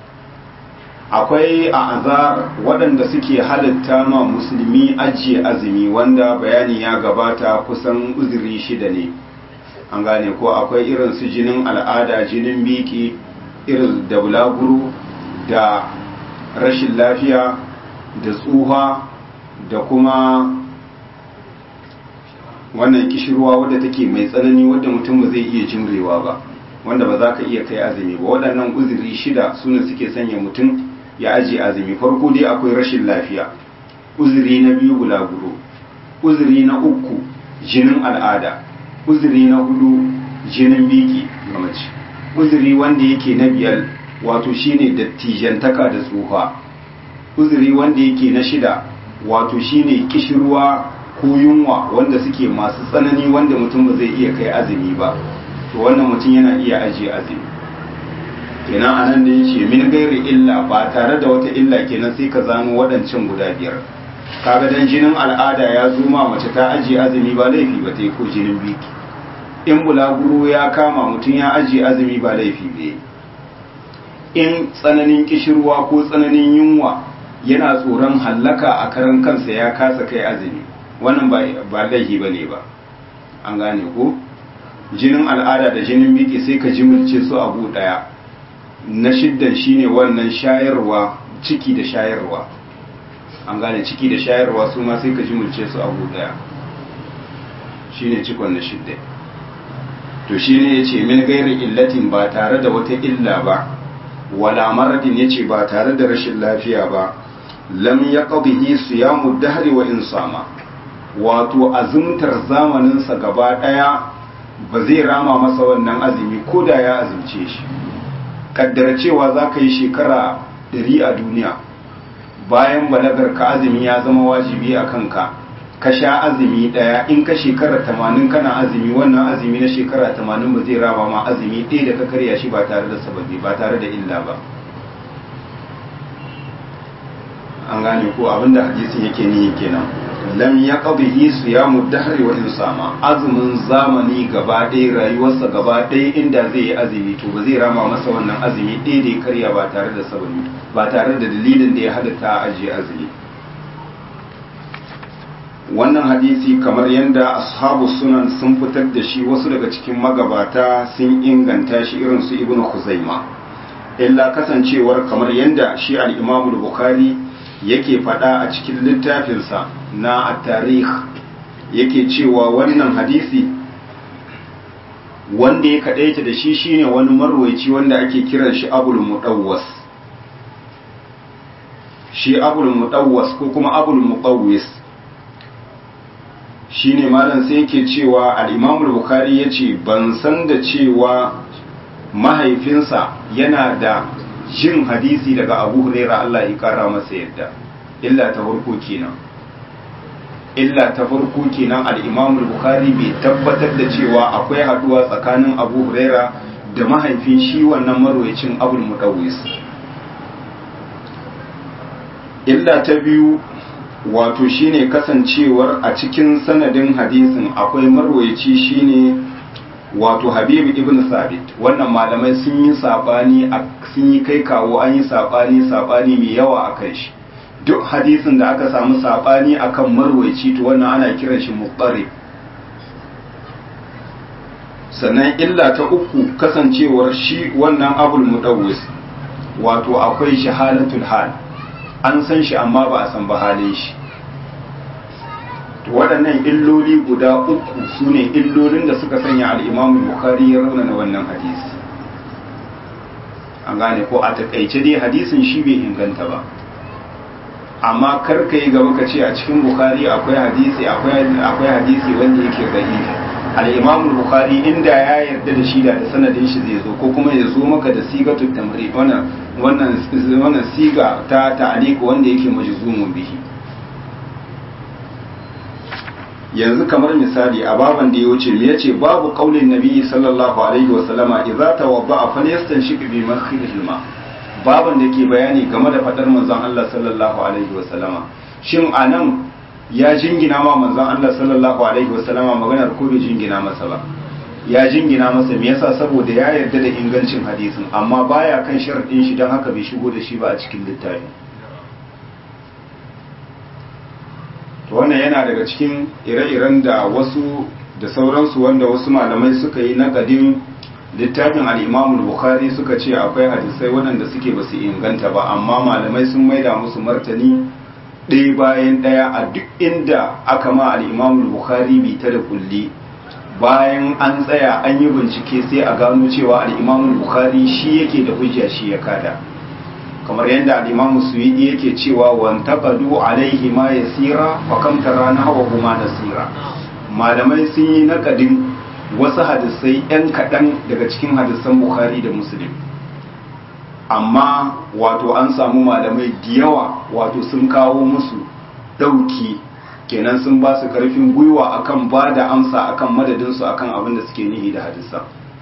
akwai a azar waɗanda suke halitta ma musulmi ajiye azumi wanda bayani ya gabata kusan uzuri shida ne an gane ko akwai irin su jinin al'ada jinin biki irin da bulaguro da rashin lafiya da tsuha da kuma wannan kishirwa wadda take mai tsanani wadda mutum ba zai iya jimrewa ba wanda ba za ka iya kai azumi ba waɗannan uzuri shida suna suke sanya mutum ya ajiye azumi farko dai akwai rashin lafiya uzuri na biyu bulaguro uzuri na uku jinin al'ada uzuri na hudu jinin biki ga mace uzuri wanda yake na biyar wato shine dattijantaka da tsufa uzuri wanda yake na shida wato shine kishirwa ko yunwa wanda suke masu tsanani wanda mutum ba zai iya kai azumi ba to wannan mutum yana iya ajiye azumi kenan anan da yace min gairi illa ba tare da wata illa kenan sai ka zano waɗancan guda biyar kaga dan jinin al'ada ya zo ma mace ta ajiye azumi ba laifi ba ta yi ko jinin biki in bulaguro ya kama mutum ya ajiye azumi ba laifi ba in tsananin kishirwa ko tsananin yunwa yana tsoron hallaka a karan kansa ya kasa kai azumi wannan ba laifi ba ne ba an gane ko jinin al'ada da jinin biki sai ka jimilce su abu daya na shiddan shine wannan shayarwa ciki da shayarwa an gane ciki da shayarwa su ma sai ka jimilce su abu daya shine cikon na shidda to shine yace min gairi illatin ba tare da wata illa ba wala maradin yace ba tare da rashin lafiya ba lam yaqdihi siyamu dahri wa insama wato azumtar zamaninsa gaba daya ba zai rama masa wannan azumi ko da ya azumce shi kaddara cewa za ka yi shekara ɗari a duniya bayan balagar ka azumi ya zama wajibi a kanka ka sha azumi ɗaya in ka shekara tamanin kana azumi wannan azumi na shekara tamanin ba zai rama ma azumi ɗaya da ka karya shi ba tare da sababi ba tare da illa ba an gane ko abinda hadisin yake nihi kenan lam ya qadihi siyamu dahri wa insama azumin zamani gaba ɗaya rayuwarsa gaba ɗaya inda zai yi azumi to ba zai rama masa wannan azumi ɗaya da ya karya ba tare da sababi ba tare da dalilin da ya halatta a ajiye azumi wannan hadisi kamar yadda ashabu sunan sun fitar da shi wasu daga cikin magabata sun inganta shi irin su ibnu khuzaima illa kasancewar kamar yadda shi al-imamu bukhari yake faɗa a cikin littafinsa na at-tarikh yake cewa wannan hadisi wanda ya kaɗaita da shi shine wani marwaici wanda ake kiran shi abul mudawwas shi abul mudawwas ko kuma abul muqawwis shine malam sai yake cewa al-imam al-bukhari yace ban san da cewa mahaifinsa yana da jin hadisi daga abu huraira Allah ya kara masa yadda illa ta farko kenan illa ta farko kenan al-imam al-bukhari bai tabbatar da cewa akwai haduwa tsakanin abu huraira da mahaifin shi wannan marwayacin abul mudawwis illa ta biyu wato shine kasancewar a cikin sanadin hadisin akwai marwayaci shine wato habibu ibn sabit wannan malamai sun yi sabani sun yi kai kawo an yi sabani sabani mai yawa a kai shi duk hadisin da aka samu sabani akan marwayaci to wannan ana kiran shi muqarrib sannan illa ta uku kasancewar shi wannan abul mudawwis wato akwai shahalatul hal an san shi amma ba a san ba halin shi waɗannan illoli guda uku su ne illolin da suka sanya al'imamu bukari ya raunana wannan hadisi an gane ko a takaice dai hadisin shi bai inganta ba amma karka yi gaba ka ce a cikin bukari akwai hadisi akwai hadisi wanda yake gari al'imamu bukari inda ya yarda da shi da sanadin shi zai zo ko kuma ya zo maka da sigatun tamri wannan siga ta ta'aliku wanda yake majzumun bihi yanzu kamar misali a baban da ya wuce me yace babu qaulin nabi sallallahu alaihi wa sallama idza tawadda'a falyastanshik bi makhilil ma baban da ke bayani game da fadar manzon Allah sallallahu alaihi wa sallama shin anan ya jingina ma manzon Allah sallallahu alaihi wa sallama maganar ko bai jingina masa ba ya jingina masa me yasa saboda ya yarda da ingancin hadisin amma baya kan sharadin shi dan haka bai shigo da shi ba a cikin littafi to wannan yana daga cikin ire-iren da wasu da sauransu wanda wasu malamai suka yi nakadin littafin al'imamu bukhari suka ce akwai hadisai waɗanda suke ba su inganta ba amma malamai sun maida musu martani ɗaya bayan ɗaya a duk inda aka ma al'imamu bukhari bi ta da kulli bayan an tsaya an yi bincike sai a gano cewa al'imamu bukhari shi yake da hujja shi ya kada kamar yadda al'imamu suwidi yake cewa wantaqadu alaihi ma yasira wa kam tarana wa huma nasira malamai sun yi nakadin wasu hadisai yan kaɗan daga cikin hadisan bukhari da muslim amma wato an samu malamai da yawa wato sun kawo musu ɗauki kenan sun ba su karfin gwiwa akan ba da amsa akan madadinsu akan abin da suke nihi da hadisan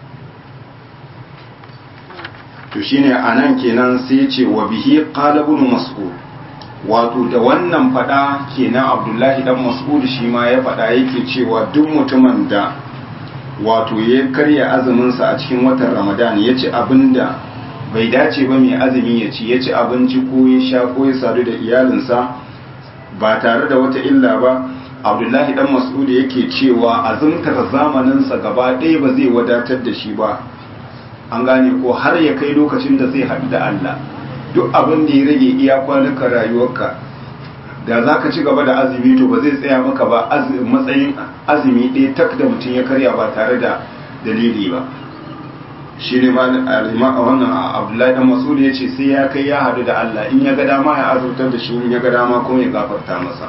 to shine anan kenan sai ce wa bihi qala ibn mas'ud wato da wannan fada kenan abdullahi dan mas'ud shi ma ya fada yake cewa duk mutumin da wato ya karya azumin sa a cikin watan ramadan ya ci abinda bai dace ba mai azumi ya ci ya ci abinci ko ya sha ko ya sadu da iyalinsa ba tare da wata illa ba abdullahi dan mas'ud yake cewa azumtar zamaninsa gaba ɗaya ba zai wadatar da shi ba an gane ko har ya kai lokacin da zai haɗu da Allah duk abin da ya rage iya kwanukan rayuwarka da za ka ci gaba da azumi to ba zai tsaya maka ba matsayin azumi ɗaya tak da mutum ya karya ba tare da dalili ba shi ne wannan abdullahi dan masud ya ce sai ya kai ya haɗu da Allah in ya ga dama ya azurtar da shi in ya ga dama kuma ya gafarta masa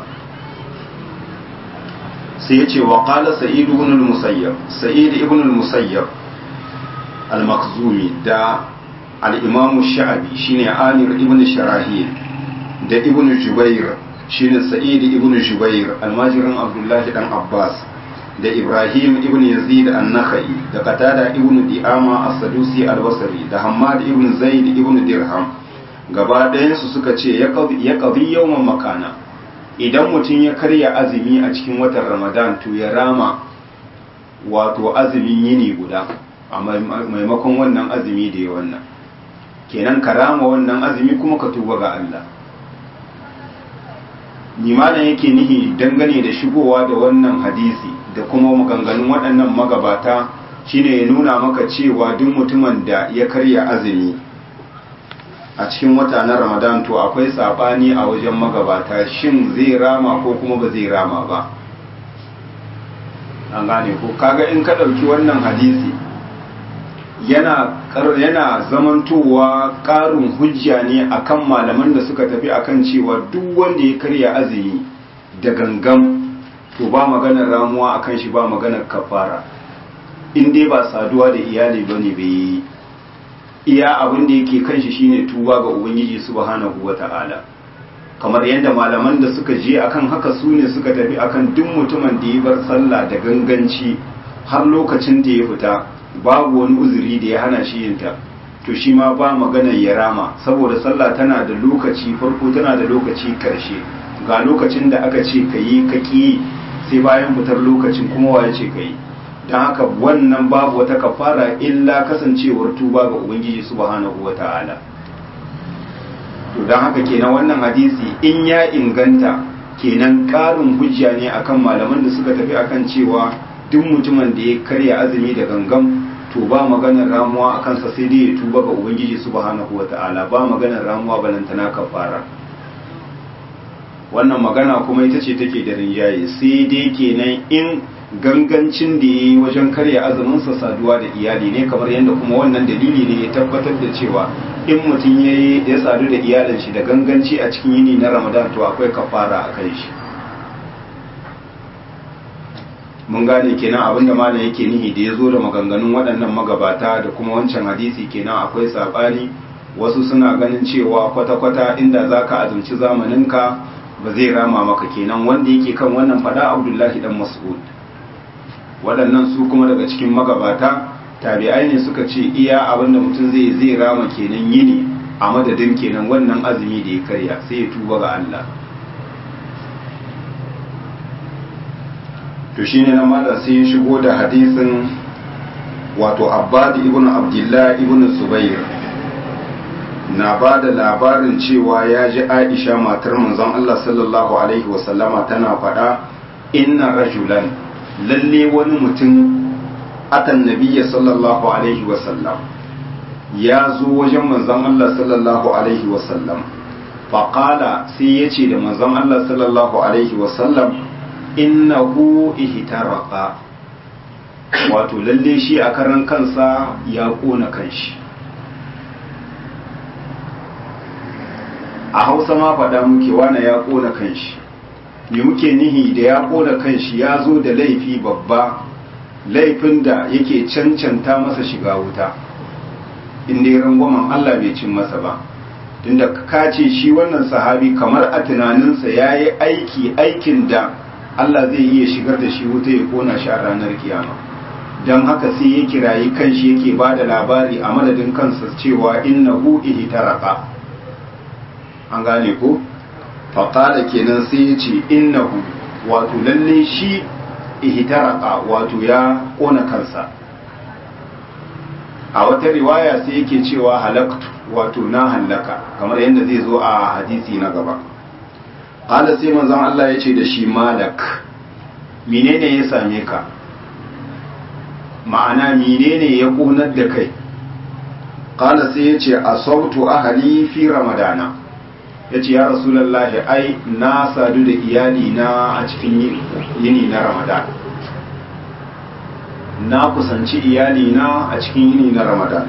sai ya ce wa qala sa'id ibn al-musayyab sa'id ibn al-musayyab al-makhzumi da al-imam sha'abi shine amir ibn sharahil da ibn jubair shine sa'id ibn jubair almajirin abdullahi dan abbas da ibrahim ibn yazid an-nakhai da qatada ibn di'ama as-sadusi al-basri da hammad ibn zaid ibn dirham gaba ɗayan su suka ce ya qadi yawman makana idan mutum ya karya azumi a cikin watan ramadan to ya rama wato azumin yini guda a maimakon wannan azumi da ya wannan kenan ka rama wannan azumi kuma ka tuba ga Allah limanin yake nihi dangane da shigowa da wannan hadisi da kuma maganganun waɗannan magabata shine ya nuna maka cewa duk mutumin da ya karya azumi a cikin wata na ramadan to akwai sabani a wajen magabata shin zai rama ko kuma ba zai rama ba an gane ko kaga in ka ɗauki wannan hadisi yana yana zamantowa ƙarin hujja ne akan malaman da suka tafi akan cewa duk wanda ya karya azumi da gangan to ba maganar ramuwa akan shi ba maganar kafara in dai ba saduwa da iyali bane bai yi iya abin da yake kan shi shine tuba ga ubangiji subhanahu wata'ala kamar yadda malaman da suka je akan haka su ne suka tafi akan duk mutumin da ya bar sallah da ganganci har lokacin da ya fita babu wani uzuri da ya hana shi yinta to shi ma ba maganar ya rama saboda sallah tana da lokaci farko tana da lokaci karshe ga lokacin da aka ce ka yi ka ƙi sai bayan fitar lokacin kuma waye ce ka yi don haka wannan babu wata kafara illa kasancewar tuba ga ubangiji subhanahu wa ta'ala to don haka kenan wannan hadisi in ya inganta kenan ƙarin hujja ne akan malaman da suka tafi akan cewa duk mutumin da ya karya azumi da gangan to ba maganar ramuwa a kansa sai dai ya tuba ga ubangiji subhanahu wa ta'ala ba maganar ramuwa balantana kafara wannan magana kuma ita ce take da rinjaye sai dai kenan in gangancin da ya yi wajen karya azuminsa saduwa da iyali ne kamar yadda kuma wannan dalili ne ya tabbatar da cewa in mutum ya yi ya sadu da iyalin shi da ganganci a cikin yini na ramadan to akwai kafara a kan shi mun gane kenan abinda malam yake nihi da ya zo da maganganun waɗannan magabata da kuma wancan hadisi kenan akwai saɓani wasu suna ganin cewa kwata-kwata inda za ka azumci zamaninka ba zai rama maka kenan wanda yake kan wannan fada abdullahi dan mas'ud waɗannan su kuma daga cikin magabata tabi'ai ne suka ce iya abinda mutum zai zai rama kenan yini a madadin kenan wannan azumi da ya karya sai ya tuba ga Allah to shine na mala sai ya shigo da hadisin wato abbad ibn abdullah ibn zubair na ba da labarin cewa ya ji aisha matar manzon Allah sallallahu alaihi wasallama tana faɗa inna rajulan lalle wani mutum atan nabiyya sallallahu alaihi wasallam ya zo wajen manzon Allah sallallahu alaihi wasallam faƙala sai ya ce da manzon Allah sallallahu alaihi wasallam innahu ihtaraka wato lalle shi a karan kansa ya kona kanshi a hausa ma faɗa muke wane ya kona kanshi me muke nihi da ya kona kanshi ya zo da laifi babba laifin da yake cancanta masa shiga wuta inda ya rangwamen Allah bai cin masa ba tunda ka ce shi wannan sahabi kamar a tunaninsa ya yi aiki aikin da Allah zai iya shigar da shi wuta ya kona shi a ranar kiyama don haka sai ya kirayi kanshi yake ba da labari a madadin kansa cewa innahu ihtaraka an gane ko faƙada kenan sai ya ce innahu wato lalle shi ihtaraka wato ya kona kansa a wata riwaya sai yake cewa halaktu wato na hallaka kamar yadda zai zo a hadisi na gaba ƙala sai manzon Allah ya ce da shi malak menene ya same ka ma'ana menene ya ƙunar da kai ƙala sai ya ce a sautu ahali fi ramadana ya ce ya rasulallahi ai na sadu da iyali na a cikin yini na ramadan na kusanci iyali na a cikin yini na ramadan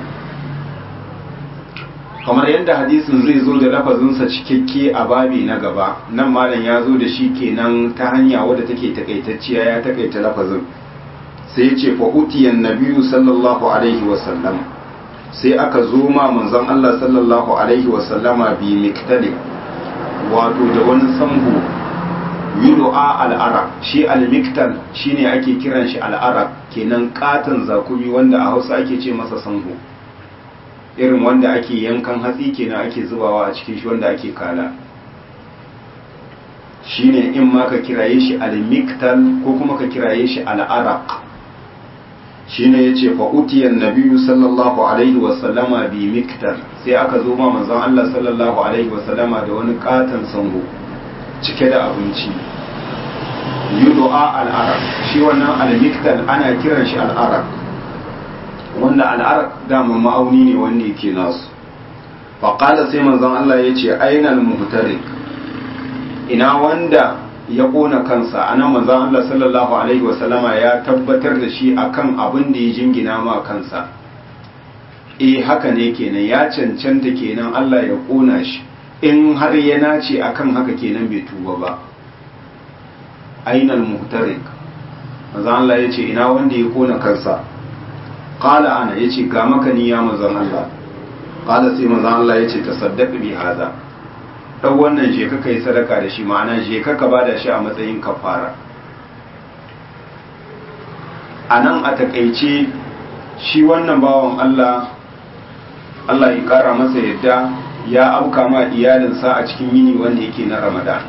kamar yadda hadisin zai zo da lafazinsa cikakke a babi na gaba nan malam ya zo da shi kenan ta hanya wadda take takaitacciya ya takaita lafazin sai ya ce fa'utiyan nabiyu sallallahu alaihi wasallam sai aka zo ma manzon Allah sallallahu alaihi wasallama bi miktalib wato da wani sambo yudu'a al'arab shi al-miktal shine ake kiran shi al'arab kenan katon zakumi wanda a Hausa ake ce masa sango irin wanda ake yankan hatsi kenan ake zubawa a cikin shi wanda ake kala shine in ma ka kiraye shi al-miktal ko kuma ka kiraye shi al-araq shine yace fa utiyan nabiyyu sallallahu alaihi wa sallama bi miktal sai aka zo ma manzon Allah sallallahu alaihi wa sallama da wani katon sango cike da abinci yudu'a al-araq shi wannan al-miktal ana kiran shi al-araq wanda al'arak dama ma'auni ne wanda yake nasu faƙala sai manzon Allah ya ce ainal muhtarik ina wanda ya ƙona kansa anan manzon Allah sallallahu alaihi wasallama ya tabbatar da shi akan abin da ya jingina ma kansa eh haka ne kenan ya cancanta kenan Allah ya ƙona shi in har ya nace akan haka kenan bai tuba ba ainal muhtarik manzon Allah ya ce ina wanda ya ƙona kansa qala ana yace ga maka ni ya manzon Allah qala sai manzon Allah yace tasaddaq bi hada dan wannan je ka kai sadaka da shi ma'ana je ka ka bada shi a matsayin kafara anan a takeice shi wannan bawan Allah Allah ya kara masa yadda ya auka ma iyalinsa a cikin yini wanda yake na Ramadan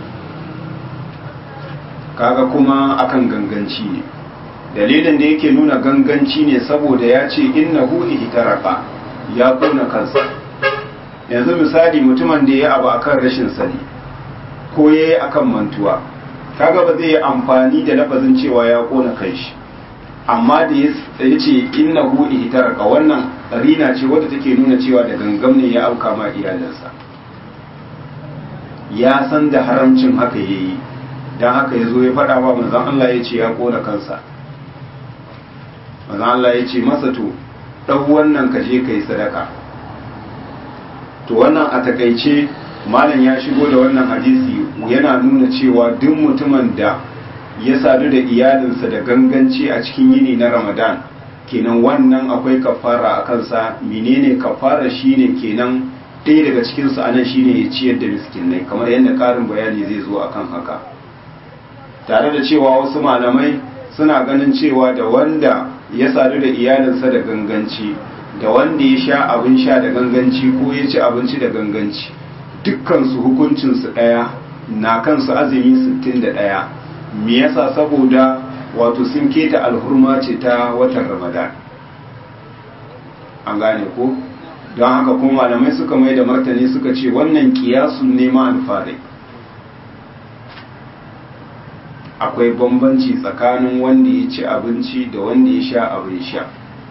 kaga kuma akan ganganci ne dalilin da yake nuna ganganci ne saboda ya ce innahu ihtaraka ya kona kansa yanzu misali mutumin da ya abu akan rashin sani ko ya yi akan mantuwa kaga ba zai yi amfani da lafazin cewa ya kona kanshi amma da ya ce innahu ihtaraka wannan rina ce wadda take nuna cewa da gangam ne ya auka ma iyalinsa ya san da haramcin haka yayi dan haka ya zo ya faɗa wa manzon Allah ya ce ya kona kansa manzon Allah ya ce masa to ɗan wannan ka je ka yi sadaka to wannan a takaice malam ya shigo da wannan hadisi yana nuna cewa duk mutumin da ya sadu da iyalinsa da ganganci a cikin yini na ramadan kenan wannan akwai kafara a kansa menene kafara shine kenan ɗaya daga cikinsu anan shine ya ciyar da miskinai kamar yadda ƙarin bayani zai zo akan haka tare da cewa wasu malamai suna ganin cewa da wanda ya sadu da iyalinsa da ganganci da wanda ya sha abin sha da ganganci ko ya ci abinci da ganganci dukkansu hukuncinsu ɗaya na kansu azumi 61 me yasa saboda wato sun keta alhurma ce ta watan ramadan an gane ko don haka kuma malamai suka mai da martani suka ce wannan kiyasun nema alfarai akwai bambanci tsakanin wanda ya ci abinci da wanda ya sha abin sha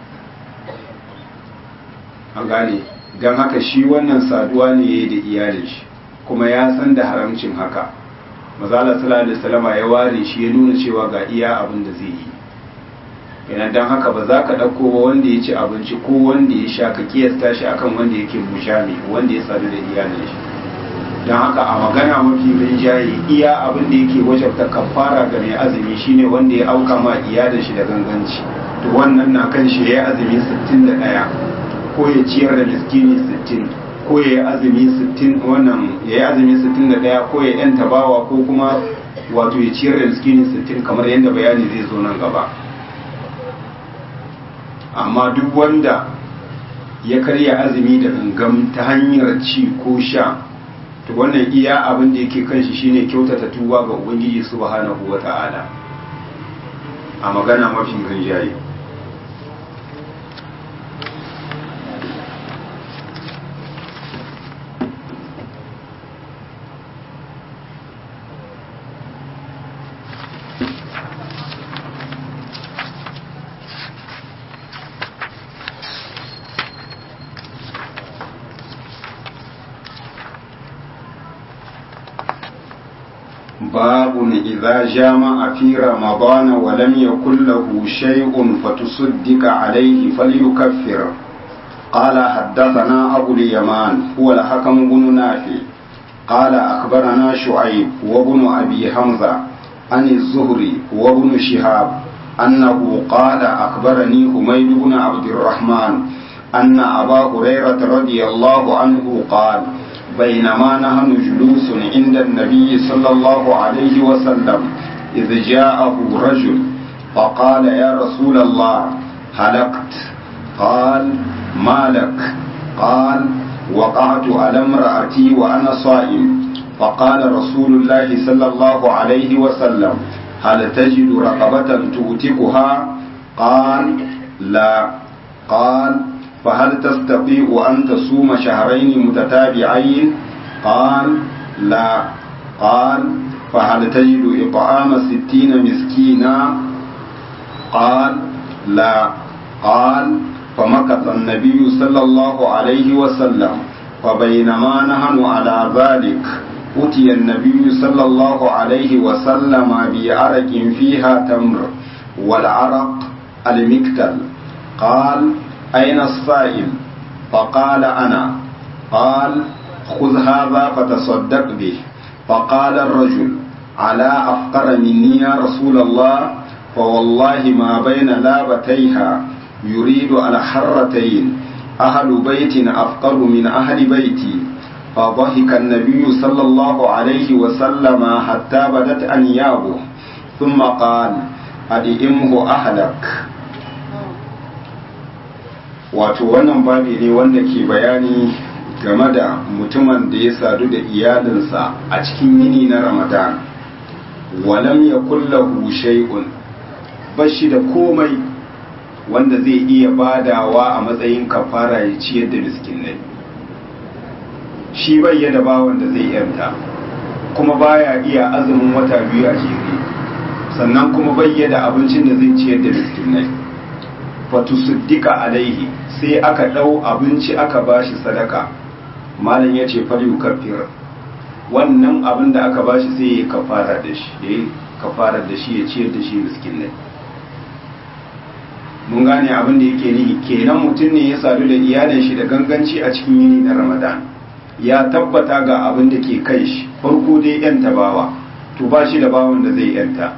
an gane don haka shi wannan saduwa ne ya yi da iyalin shi kuma ya san da haramcin haka mazala sallallahu alaihi salama ya ware shi ya nuna cewa ga iya abin da zai yi yana don haka ba za ka ɗauko ba wanda ya ci abinci ko wanda ya sha ka kiyasta shi akan wanda yake mushami wanda ya sadu da iyalin shi don haka a magana mafi rinjaye iya abin da yake wajabta kafara ga mai azumi shine wanda ya auka ma iyalin shi da ganganci to wannan na kan shi ya azumi 61 ko ya ciyar da miskini 60 ko ya yi azumi 60 wannan ya yi azumi 61 ko ya yanta bawa ko kuma wato ya ciyar da miskini 60 kamar yadda bayani zai zo nan gaba amma duk wanda ya karya azumi da gangam ta hanyar ci ko sha to wannan iya abin da yake kan shi shine kyautata tuba ga ubangiji subhanahu wata'ala a magana mafi rinjaye باب إذا جامع في رمضان ولم يكن له شيء فتصدق عليه فليكفر قال حدثنا أبو اليمان هو الحكم بن نافع قال أخبرنا شعيب وابن أبي حمزة عن الزهري وابن شهاب أنه قال أخبرني حميد بن عبد الرحمن أن أبا هريرة رضي الله عنه قال بينما نحن جلوس عند النبي صلى الله عليه وسلم إذ جاءه رجل فقال يا رسول الله هلكت قال ما لك قال وقعت على امرأتي وأنا صائم فقال رسول الله صلى الله عليه وسلم هل تجد رقبة تؤتكها قال لا قال فهل تستطيع أن تصوم شهرين متتابعين قال لا قال فهل تجد إطعام ستين مسكينا قال لا قال فمكث النبي صلى الله عليه وسلم فبينما نحن على ذلك أتي النبي صلى الله عليه وسلم بعرق فيها تمر والعرق المكتل قال أين السائل فقال أنا قال خذ هذا فتصدق به فقال الرجل على أفقر مني يا رسول الله فوالله ما بين لابتيها يريد على حرتين أهل بيت أفقر من أهل بيتي فضحك النبي صلى الله عليه وسلم حتى بدت أنيابه ثم قال أدئمه أهلك wato wannan babi ne wanda ke bayani game da mutumin da ya sadu da iyalinsa a cikin yini na ramadan walam ya kullahu shay'un bashi da komai wanda zai iya badawa a matsayin kafara ya ciyar da miskinai shi bai da bawan da zai yanta kuma baya iya azumin wata biyu a jere sannan kuma bai da abincin da zai ciyar da miskinai fatusuddika alaihi sai aka ɗau abinci aka bashi sadaka malam ya ce faliyu kafir wannan abin da aka bashi sai ya kafara da shi ya kafara da shi ya ciyar da shi miskinai mun gane abin da yake nihi kenan mutum ne ya sadu da iyalin shi da ganganci a cikin yini na ramadan ya tabbata ga abin da ke kai shi farko dai yanta bawa to ba shi da bawan da zai yanta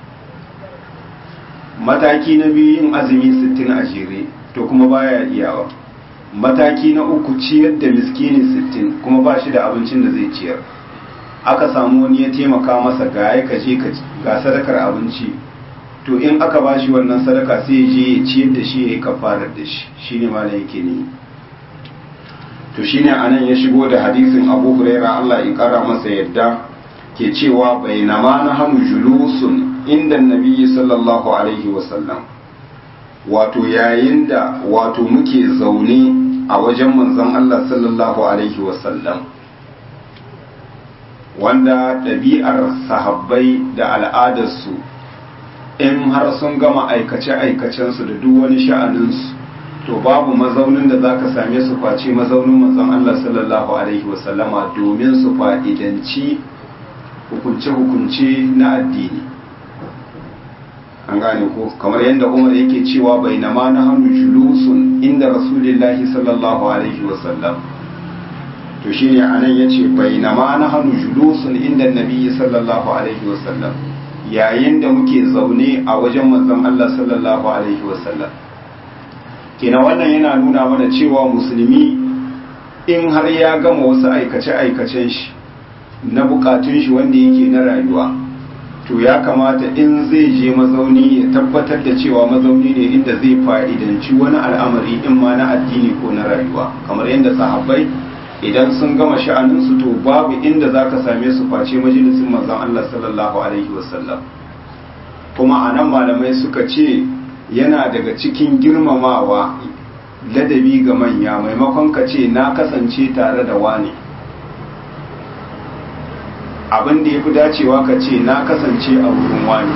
mataki na biyu yin azumi sittin a jere to kuma baya iyawa mataki na uku ciyar da miskini sittin kuma ba shi da abincin da zai ciyar aka samu wani ya taimaka masa ga ya kaje ga sadakar abinci to in aka ba shi wannan sadaka sai ya je ya ciyar da shi ya yi kafarar da shi shine malam yake ne to shine anan ya shigo da hadisin Abu Huraira Allah ya kara masa yadda ke cewa bainama na hannu julusun inda nabiyyi sallallahu alaihi wasallam wato yayin da wato muke zaune a wajen manzon Allah sallallahu alaihi wasallam wanda ɗabi'ar sahabbai da al'adarsu in har sun gama aikace-aikacensu da duk wani sha'aninsu to babu mazaunin da zaka same su face mazaunin manzon Allah sallallahu alaihi wasallama domin su fa'idanci hukunce-hukunce na addini an gane ko kamar yadda umar yake cewa bai na ma na hannu julusun inda rasulillahi sallallahu alaihi wasallam to shine anan yace bai na ma na hannu julusun inda nabi sallallahu alaihi wasallam yayin da muke zaune a wajen manzon Allah sallallahu alaihi wasallam kenan wannan yana nuna mana cewa musulmi in har ya gama wasu aikace-aikacen shi na bukatun shi wanda yake na rayuwa to ya kamata in zai je mazauni ya tabbatar da cewa mazauni ne inda zai fa'idanci wani al'amari in ma na addini ko na rayuwa kamar yadda sahabbai idan sun gama sha'aninsu to babu inda za ka same su face majalisin manzon Allah sallallahu alaihi wasallam kuma a nan malamai suka ce yana daga cikin girmamawa ladabi ga manya maimakon ka ce na kasance tare da wani abin da ya fi dacewa ka ce na kasance a wurin wani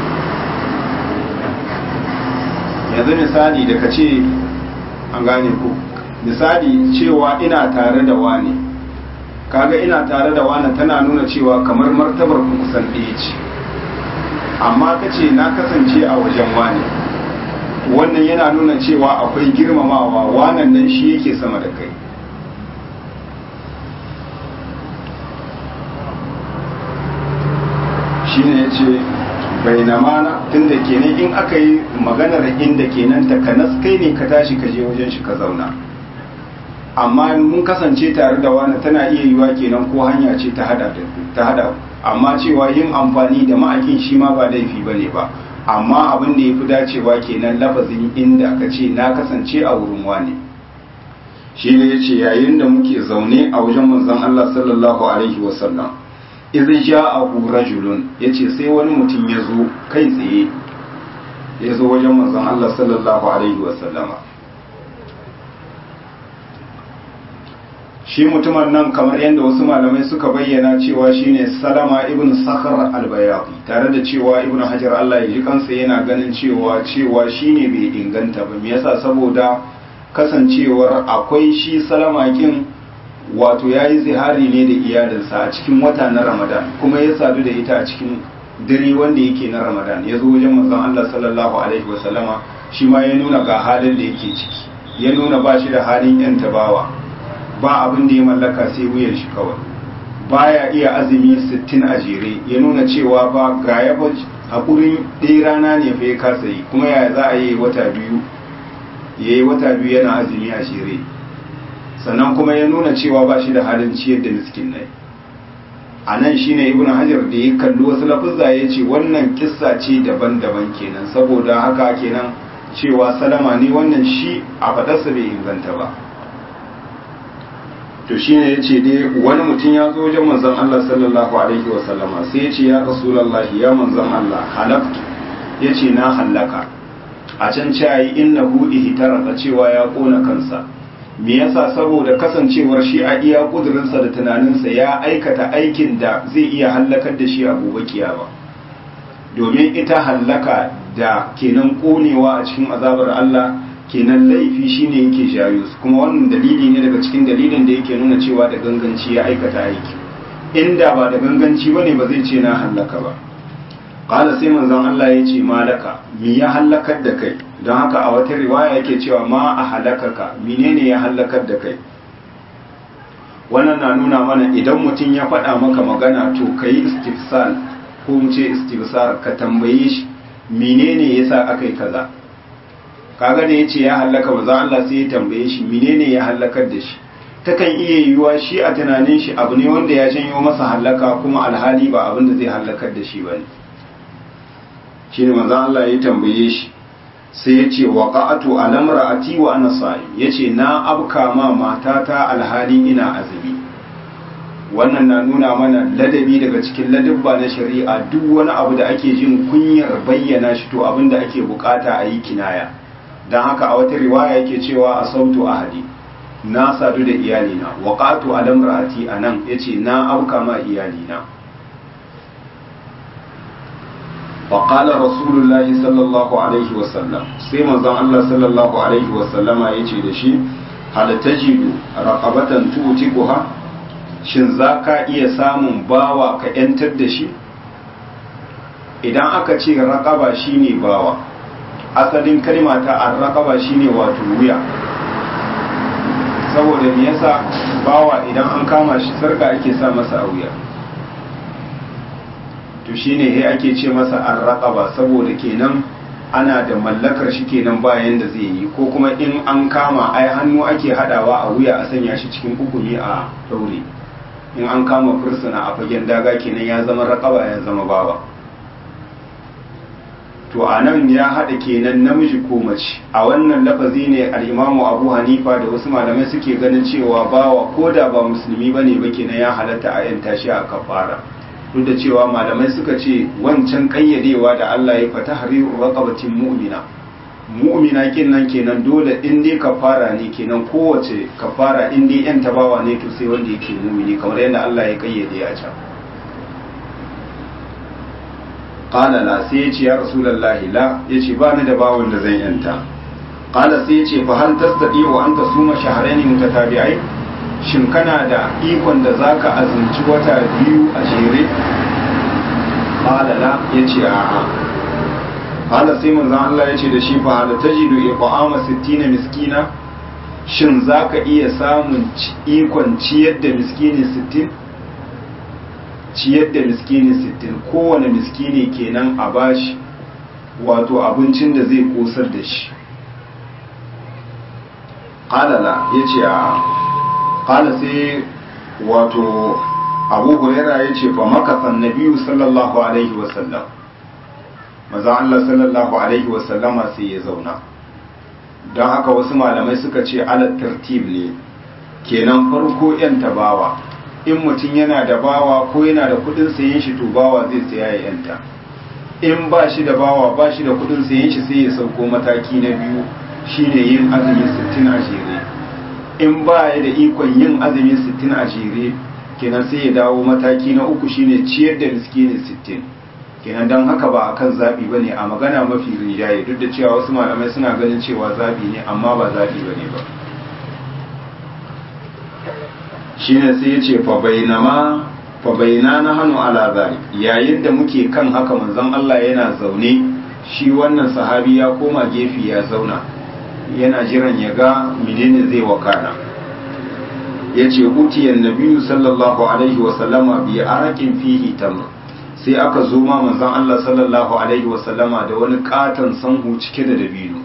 yanzu misali da ka ce an gane ku misali cewa ina tare da wani kaga ina tare da wani tana nuna cewa kamar martabar ku kusan ɗaya ce amma ka ce na kasance a wajen wani wannan yana nuna cewa akwai girmamawa wanan nan shi yake sama da kai shi ne ya ce bai na mana tun da kenan in aka yi maganar inda kenan takanas kai ne ka tashi ka je wajen shi ka zauna amma mun kasance tare da wani tana iya yiwa kenan ko hanya ce ta hada ta hada amma cewa yin amfani da ma'akin shi ma ba laifi bane ba amma abin da yafi dacewa kenan lafazin inda ka ce na kasance a wurin wani shi ne yace yayin da muke zaune a wajen manzon Allah sallallahu alaihi wasallam idh ja'ahu rajulun yace sai wani mutum ya zo kai tsaye ya zo wajen manzon Allah sallallahu alaihi wasallama shi mutumin nan kamar yadda wasu malamai suka bayyana cewa shine salama ibn sakhar al-bayaqi tare da cewa ibn hajar Allah ya ji kansa yana ganin cewa cewa shine bai inganta ba me yasa saboda kasancewar akwai shi salama kin wato ya yi zihari ne da iyalinsa a cikin wata na ramadan kuma ya sadu da ita a cikin dare wanda yake na ramadan ya zo wajen manzon Allah sallallahu alaihi wasallama shi ma ya nuna ga halin da yake ciki ya nuna ba shi da halin yan tabawa ba abin da ya mallaka sai wuyan shi kawai baya iya azumi 60 a jere ya nuna cewa ba ga ya haƙurin ɗaya rana ne fa ya kasa yi kuma ya za a yi wata biyu ya yi wata biyu yana azumi a jere sannan kuma ya nuna cewa ba shi da halin ciyar da miskin nai a nan shi ne ibn hajar da ya kalli wasu lafuzza ya ce wannan kissa ce daban-daban kenan saboda haka kenan cewa salama ne wannan shi a faɗarsa bai inganta ba to shi ne ya ce dai wani mutum ya zo wajen manzon Allah sallallahu alaihi wa sallama sai ya ce ya rasulallahi ya manzon Allah halaktu ya ce na hallaka a can cayi innahu ihtaraka cewa ya kona kansa me yasa saboda kasancewar shi a iya kudurinsa da tunaninsa ya aikata aikin da zai iya hallakar da shi a gobe kiyama domin ita hallaka da kenan konewa a cikin azabar Allah kenan laifi shine yake jayo su kuma wannan dalili ne daga cikin dalilin da yake nuna cewa da ganganci ya aikata aiki inda ba da ganganci bane ba zai ce na hallaka ba qala sai manzon Allah ya ce malaka me ya hallakar da kai don haka a wata riwaya yake cewa ma a halakaka menene ya hallakar da kai wannan na nuna mana idan mutum ya faɗa maka magana to ka yi istifsal ko mu ce istifsar ka tambaye shi menene yasa aka yi kaza kaga da yace ya hallaka ba za Allah sai ya tambaye shi menene ya hallakar da shi takan iya yiwuwa shi a tunanin shi abu ne wanda ya janyo masa hallaka kuma alhali ba abin da zai hallakar da shi bane shine manzon Allah ya tambaye shi sai ya ce wa ƙa'atu alamra'ati wa ana sa'im ya ce na abka ma matata alhali ina azumi wannan na nuna mana ladabi daga cikin ladabba na shari'a duk wani abu da ake jin kunyar bayyana shi to abin da ake bukata a yi kinaya don haka a wata riwaya yake cewa a sautu ahadi na sadu da iyalina wa ƙa'atu alamra'ati a nan ya ce na abka ma iyalina فقال رسول الله صلى الله عليه وسلم sai manzon Allah sallallahu alaihi wasallama yace da shi hal tajidu raqabatan tu'tiquha shin zaka iya samun bawa ka yantar da shi idan aka ce raqaba shine bawa asalin kalma ta ar-raqaba shine wato wuya saboda me yasa bawa idan an kama shi sarka ake sa masa a wuya to shine he ake ce masa arraqaba saboda kenan ana da mallakar shi kenan bayan da zai yi ko kuma in an kama ai hannu ake hadawa a wuya a sanya shi cikin hukumi a daure in an kama fursuna a fagen daga kenan ya zama raqaba ya zama bawa to a nan ya haɗa kenan namiji ko mace a wannan lafazi ne al'imamu abu hanifa da wasu malamai suke ganin cewa bawa ko da ba musulmi bane ba kenan ya halatta a yanta shi a kafara duk da cewa malamai suka ce wancan kayyadewa da Allah ya fata hariru raqabatin mu'mina mu'mina kenan kenan dole in dai kafara ne kenan kowace kafara in dai yan tabawa ne to sai wanda yake mu'mini kamar yadda Allah ya kayyade a can qala la sai ya ce ya rasulullahi la yace ba ni da bawon da zan yanta qala sai ya ce fa hal tastati wa anta suma shahrayn mutatabi'ai shin kana da ikon da zaka azumci wata biyu a jere qalala yace a'a qala sai manzon Allah yace da shi fa hal tajidu iqama 60 miskina shin zaka iya samun ikon ciyar da miskini 60 ciyar da miskini 60 kowane miskini kenan a bashi wato abincin da zai kosar da shi qalala yace a'a kala sai wato abu huraira ya ce fa makasan nabiyu sallallahu alaihi wasallam maza Allah sallallahu alaihi wasallama sai ya zauna don haka wasu malamai suka ce alat tartib ne kenan farko yan tabawa in mutum yana da bawa ko yana da kudin sayen shi to bawa zai saya ya yanta in ba shi da bawa ba shi da kudin sayen shi sai ya sauko mataki na biyu shine yin azumi 60 a jere in ba ya da ikon yin azumi 60 a jere kenan sai ya dawo mataki na uku shine ciyar da miskini 60 kenan don haka ba akan zaɓi ba ne a magana mafi rinjaye duk da cewa wasu malamai suna ganin cewa zaɓi ne amma ba zaɓi ba ne ba shine sai ya ce fa bainama fa bainana hanu ala zalik yayin da muke kan haka manzon Allah yana zaune shi wannan sahabi ya koma gefe ya zauna yana jiran ya ga menene zai wakana yace utiyan nabiyyu sallallahu alaihi wa sallama bi araqin fihi tamr sai aka zo ma manzon Allah sallallahu alaihi wa sallama da wani katon sanhu cike da dabino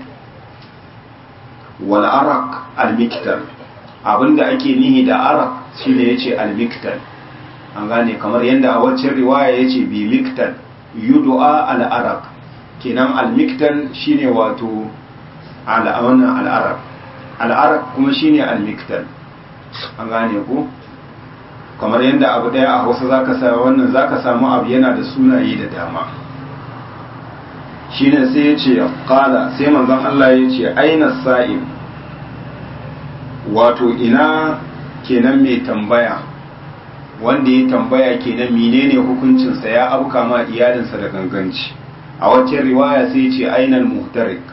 wal araq al miktar abinda ake nihi da araq shine yace al miktar an gane kamar yadda a waccan riwaya yace bi miktar yud'a al araq kenan al miktar shine wato al wannan al araq al araq kuma shine al miktar an gane ku kamar yadda abu daya a hausa zaka sa wannan zaka samu abu yana da sunaye da dama shine sai ya ce kala sai manzon Allah ya ce aina sa'im wato ina kenan mai tambaya wanda ya tambaya kenan menene hukuncinsa ya abuka ma iyalinsa da ganganci a wacce riwaya sai ya ce ainal muhtarik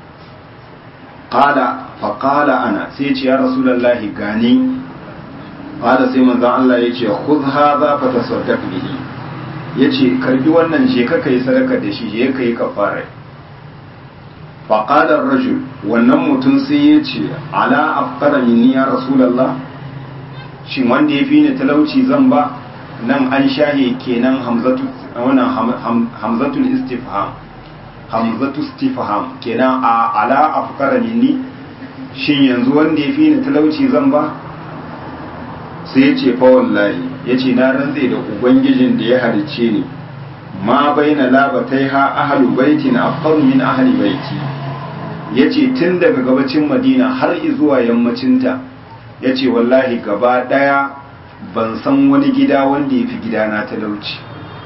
qala fa qala ana sai ya ce ya rasulullahi gani qala sai manzon Allah ya ce khudh hadha fa tasaddaq bihi ya ce karbi wannan je ka kai sadaka da shi je ka yi kafara faƙadar rajul wannan mutum sai ya ce ala afkara minni ya rasulallah shin wanda ya fi ni talauci zan ba nan an shahe kenan hamzatul istifham hamzatu istifham kenan a ala afkara minni shin yanzu wanda ya fi ni talauci zan ba sai ya ce fa wallahi ya ce na rantse da ubangijin da ya halice ni ma bai na labatai ha ahalu baiti na afkaru min ahali baiti ya ce tun daga gabacin madina har zuwa yammacinta ya ce wallahi gaba ɗaya ban san wani gida wanda ya fi gidana talauci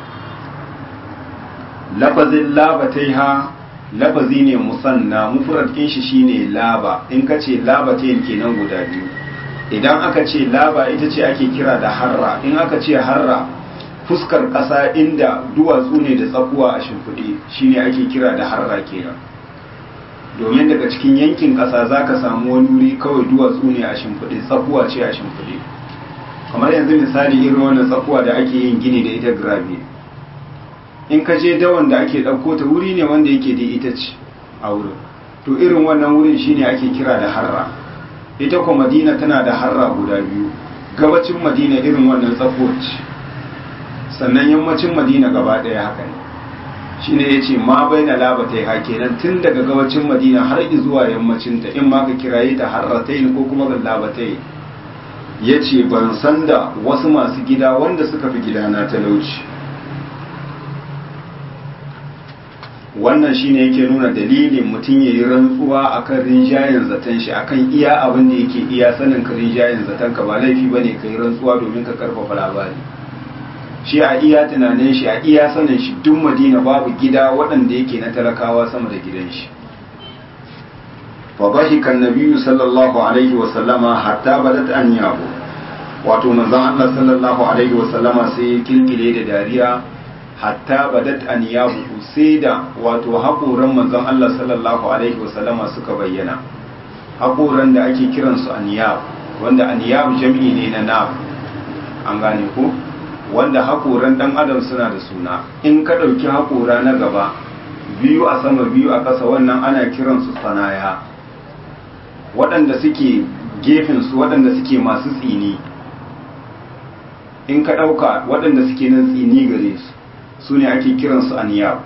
lafazin labatai ha lafazi ne musanna mufrad shi shine laba in ka ce labatai kenan guda biyu idan aka ce laba ita ce ake kira da harra in aka ce harra fuskar ƙasa inda duwatsu ne da tsakuwa a shimfiɗe shine ake kira da harra kenan domin daga cikin yankin ƙasa za ka samu wani wuri kawai duwatsu ne a shimfiɗe tsakuwa ce a shimfiɗe kamar yanzu misali irin wannan tsakuwa da ake yin gini da ita grabe in ka je dawan da ake ɗauko ta wuri ne wanda yake da ita ce a wurin to irin wannan wurin shine ake kira da harra ita kuma madina tana da harra guda biyu gabacin madina irin wannan tsakuwar ce sannan yammacin madina gaba ɗaya haka ne shi ne ya ce ma bai na labata ya kenan tun daga gabacin madina har zuwa yammacinta in ma ka kiraye ta harratai ko kuma ga labatai ya ce ban san da wasu masu gida wanda suka fi gidana talauci wannan shine yake nuna dalilin mutum ya yi rantsuwa akan rinjayen zaton shi akan iya abin da yake iya sanin ka rinjayen zaton ka ba laifi ba ne ka yi rantsuwa domin ka karfafa labari shi a iya tunanin shi a iya sanin shi duk madina babu gida waɗanda yake na talakawa sama da gidan shi fa bahika annabiyyu sallallahu alaihi wa sallama hatta badat an yabo wato manzon Allah sallallahu alaihi wa sallama sai kilkile da dariya hatta badat aniyabu sai da wato haƙoran manzon Allah sallallahu alaihi wasallama suka bayyana haƙoran da ake kiransu aniyab wanda aniyab jami'i ne na nab an gane ko wanda haƙoran ɗan adam suna da suna in ka ɗauki haƙora na gaba biyu a sama biyu a ƙasa wannan ana kiransu sanaya waɗanda suke gefensu waɗanda suke masu tsini in ka ɗauka waɗanda suke nan tsini gare su su ne ake kiransu aniyab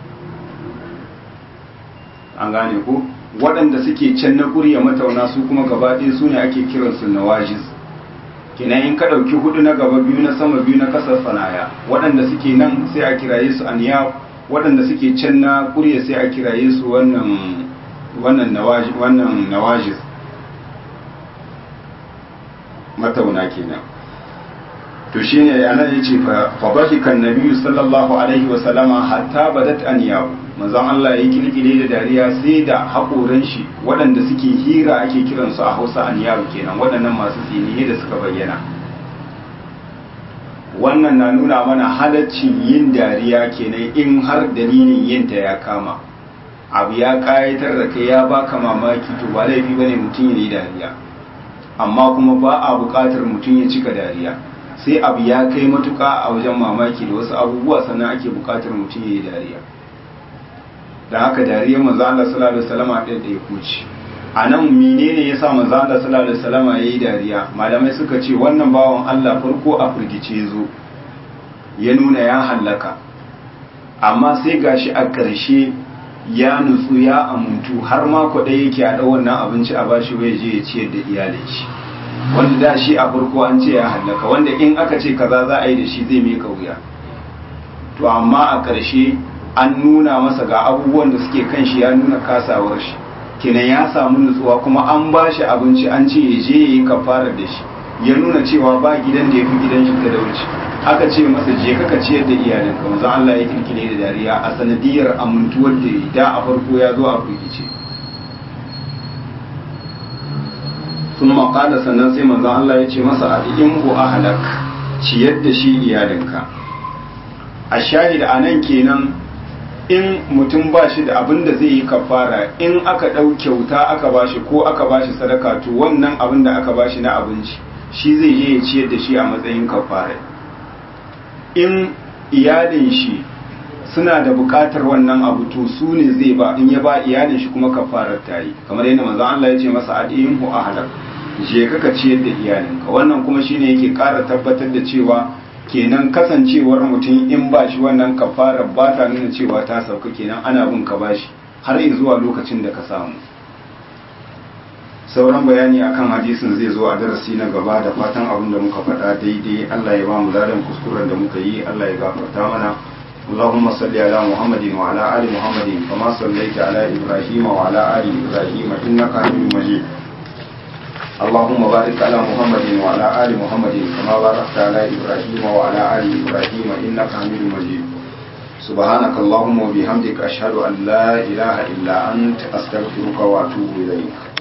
an gane ko waɗanda suke can na ƙurya matauna su kuma gaba ɗaya su ne ake kiransu nawajis kenan in ka ɗauki hudu na gaba biyu na sama biyu na ƙasar sanaya waɗanda suke nan sai a kiraye su aniyab waɗanda suke can na ƙurya sai a kiraye su wannan wannan nawajis matauna kenan to shine anan yace fa bahika annabiyyu sallallahu alaihi wa sallama hatta badat anyahu manzon Allah ya kilkile da dariya sai da hakoran shi waɗanda suke hira ake kiran su a Hausa anyahu kenan waɗannan masu tsiniye da suka bayyana wannan na nuna mana halaccin yin dariya kenan in har dalilin yin ta ya kama abu ya kayatar da kai ya baka mamaki to ba laifi bane mutum ya yi dariya amma kuma ba a buƙatar mutum ya cika dariya sai abu ya kai matuƙa a wajen mamaki da wasu abubuwa sannan ake buƙatar mutum ya yi dariya da haka dariyar manzo Allah sallallahu alaihi wasallam ɗaya ɗaya kuci a nan menene ya sa manzo Allah sallallahu alaihi wasallam ya yi dariya malamai suka ce wannan bawan Allah farko a firgice zo ya nuna ya hallaka amma sai gashi a ƙarshe ya nutsu ya amuntu har ma kwaɗai yake a ɗau wannan abinci a bashi wai je ya ciyar da iyalin shi wanda da shi a farko an ce ya hallaka wanda in aka ce kaza za a yi da shi zai mai wuya to amma a ƙarshe an nuna masa ga abubuwan da suke kan shi ya nuna kasawar shi kenan ya samu nutsuwa kuma an ba shi abinci an ce ya je ya yi kafara da shi ya nuna cewa ba gidan da ya fi gidan shi talauci aka ce masa je kaka ciyar da iyalinka manzon Allah ya kirkire da dariya a sanadiyar amintuwar da da a farko ya zo a firgice sun maƙala sannan sai manzon Allah ya ce masa a in bu ahalak ciyar da shi iyalinka a shahida a nan kenan in mutum ba shi da abin da zai yi kafara in aka ɗau kyauta aka ba shi ko aka ba shi sadaka to wannan abin da aka ba shi na abinci shi zai je ya ciyar da shi a matsayin kafara in iyalin shi suna da bukatar wannan abu to su ne zai ba in ya ba iyalin shi kuma kafarar ta yi kamar yadda manzon Allah ya ce masa adiyin hu ahlak je ka ka ciyar da iyalinka wannan kuma shine yake ƙara tabbatar da cewa kenan kasancewar mutum in ba shi wannan kafarar ba ta nuna cewa ta sauka kenan ana bin ka bashi har zuwa lokacin da ka samu sauran bayani akan hadisin zai zo a darasi na gaba da fatan abin da muka faɗa daidai Allah ya ba mu ladan kuskuren da muka yi Allah ya gafarta mana اللهم صل على محمد وعلى آل محمد كما صليت على إبراهيم وعلى آل إبراهيم إنك حميد مجيد اللهم بارك على محمد وعلى آل محمد كما باركت على إبراهيم وعلى آل إبراهيم إنك حميد مجيد سبحانك اللهم وبحمدك أشهد أن لا إله إلا أنت أستغفرك وأتوب إليك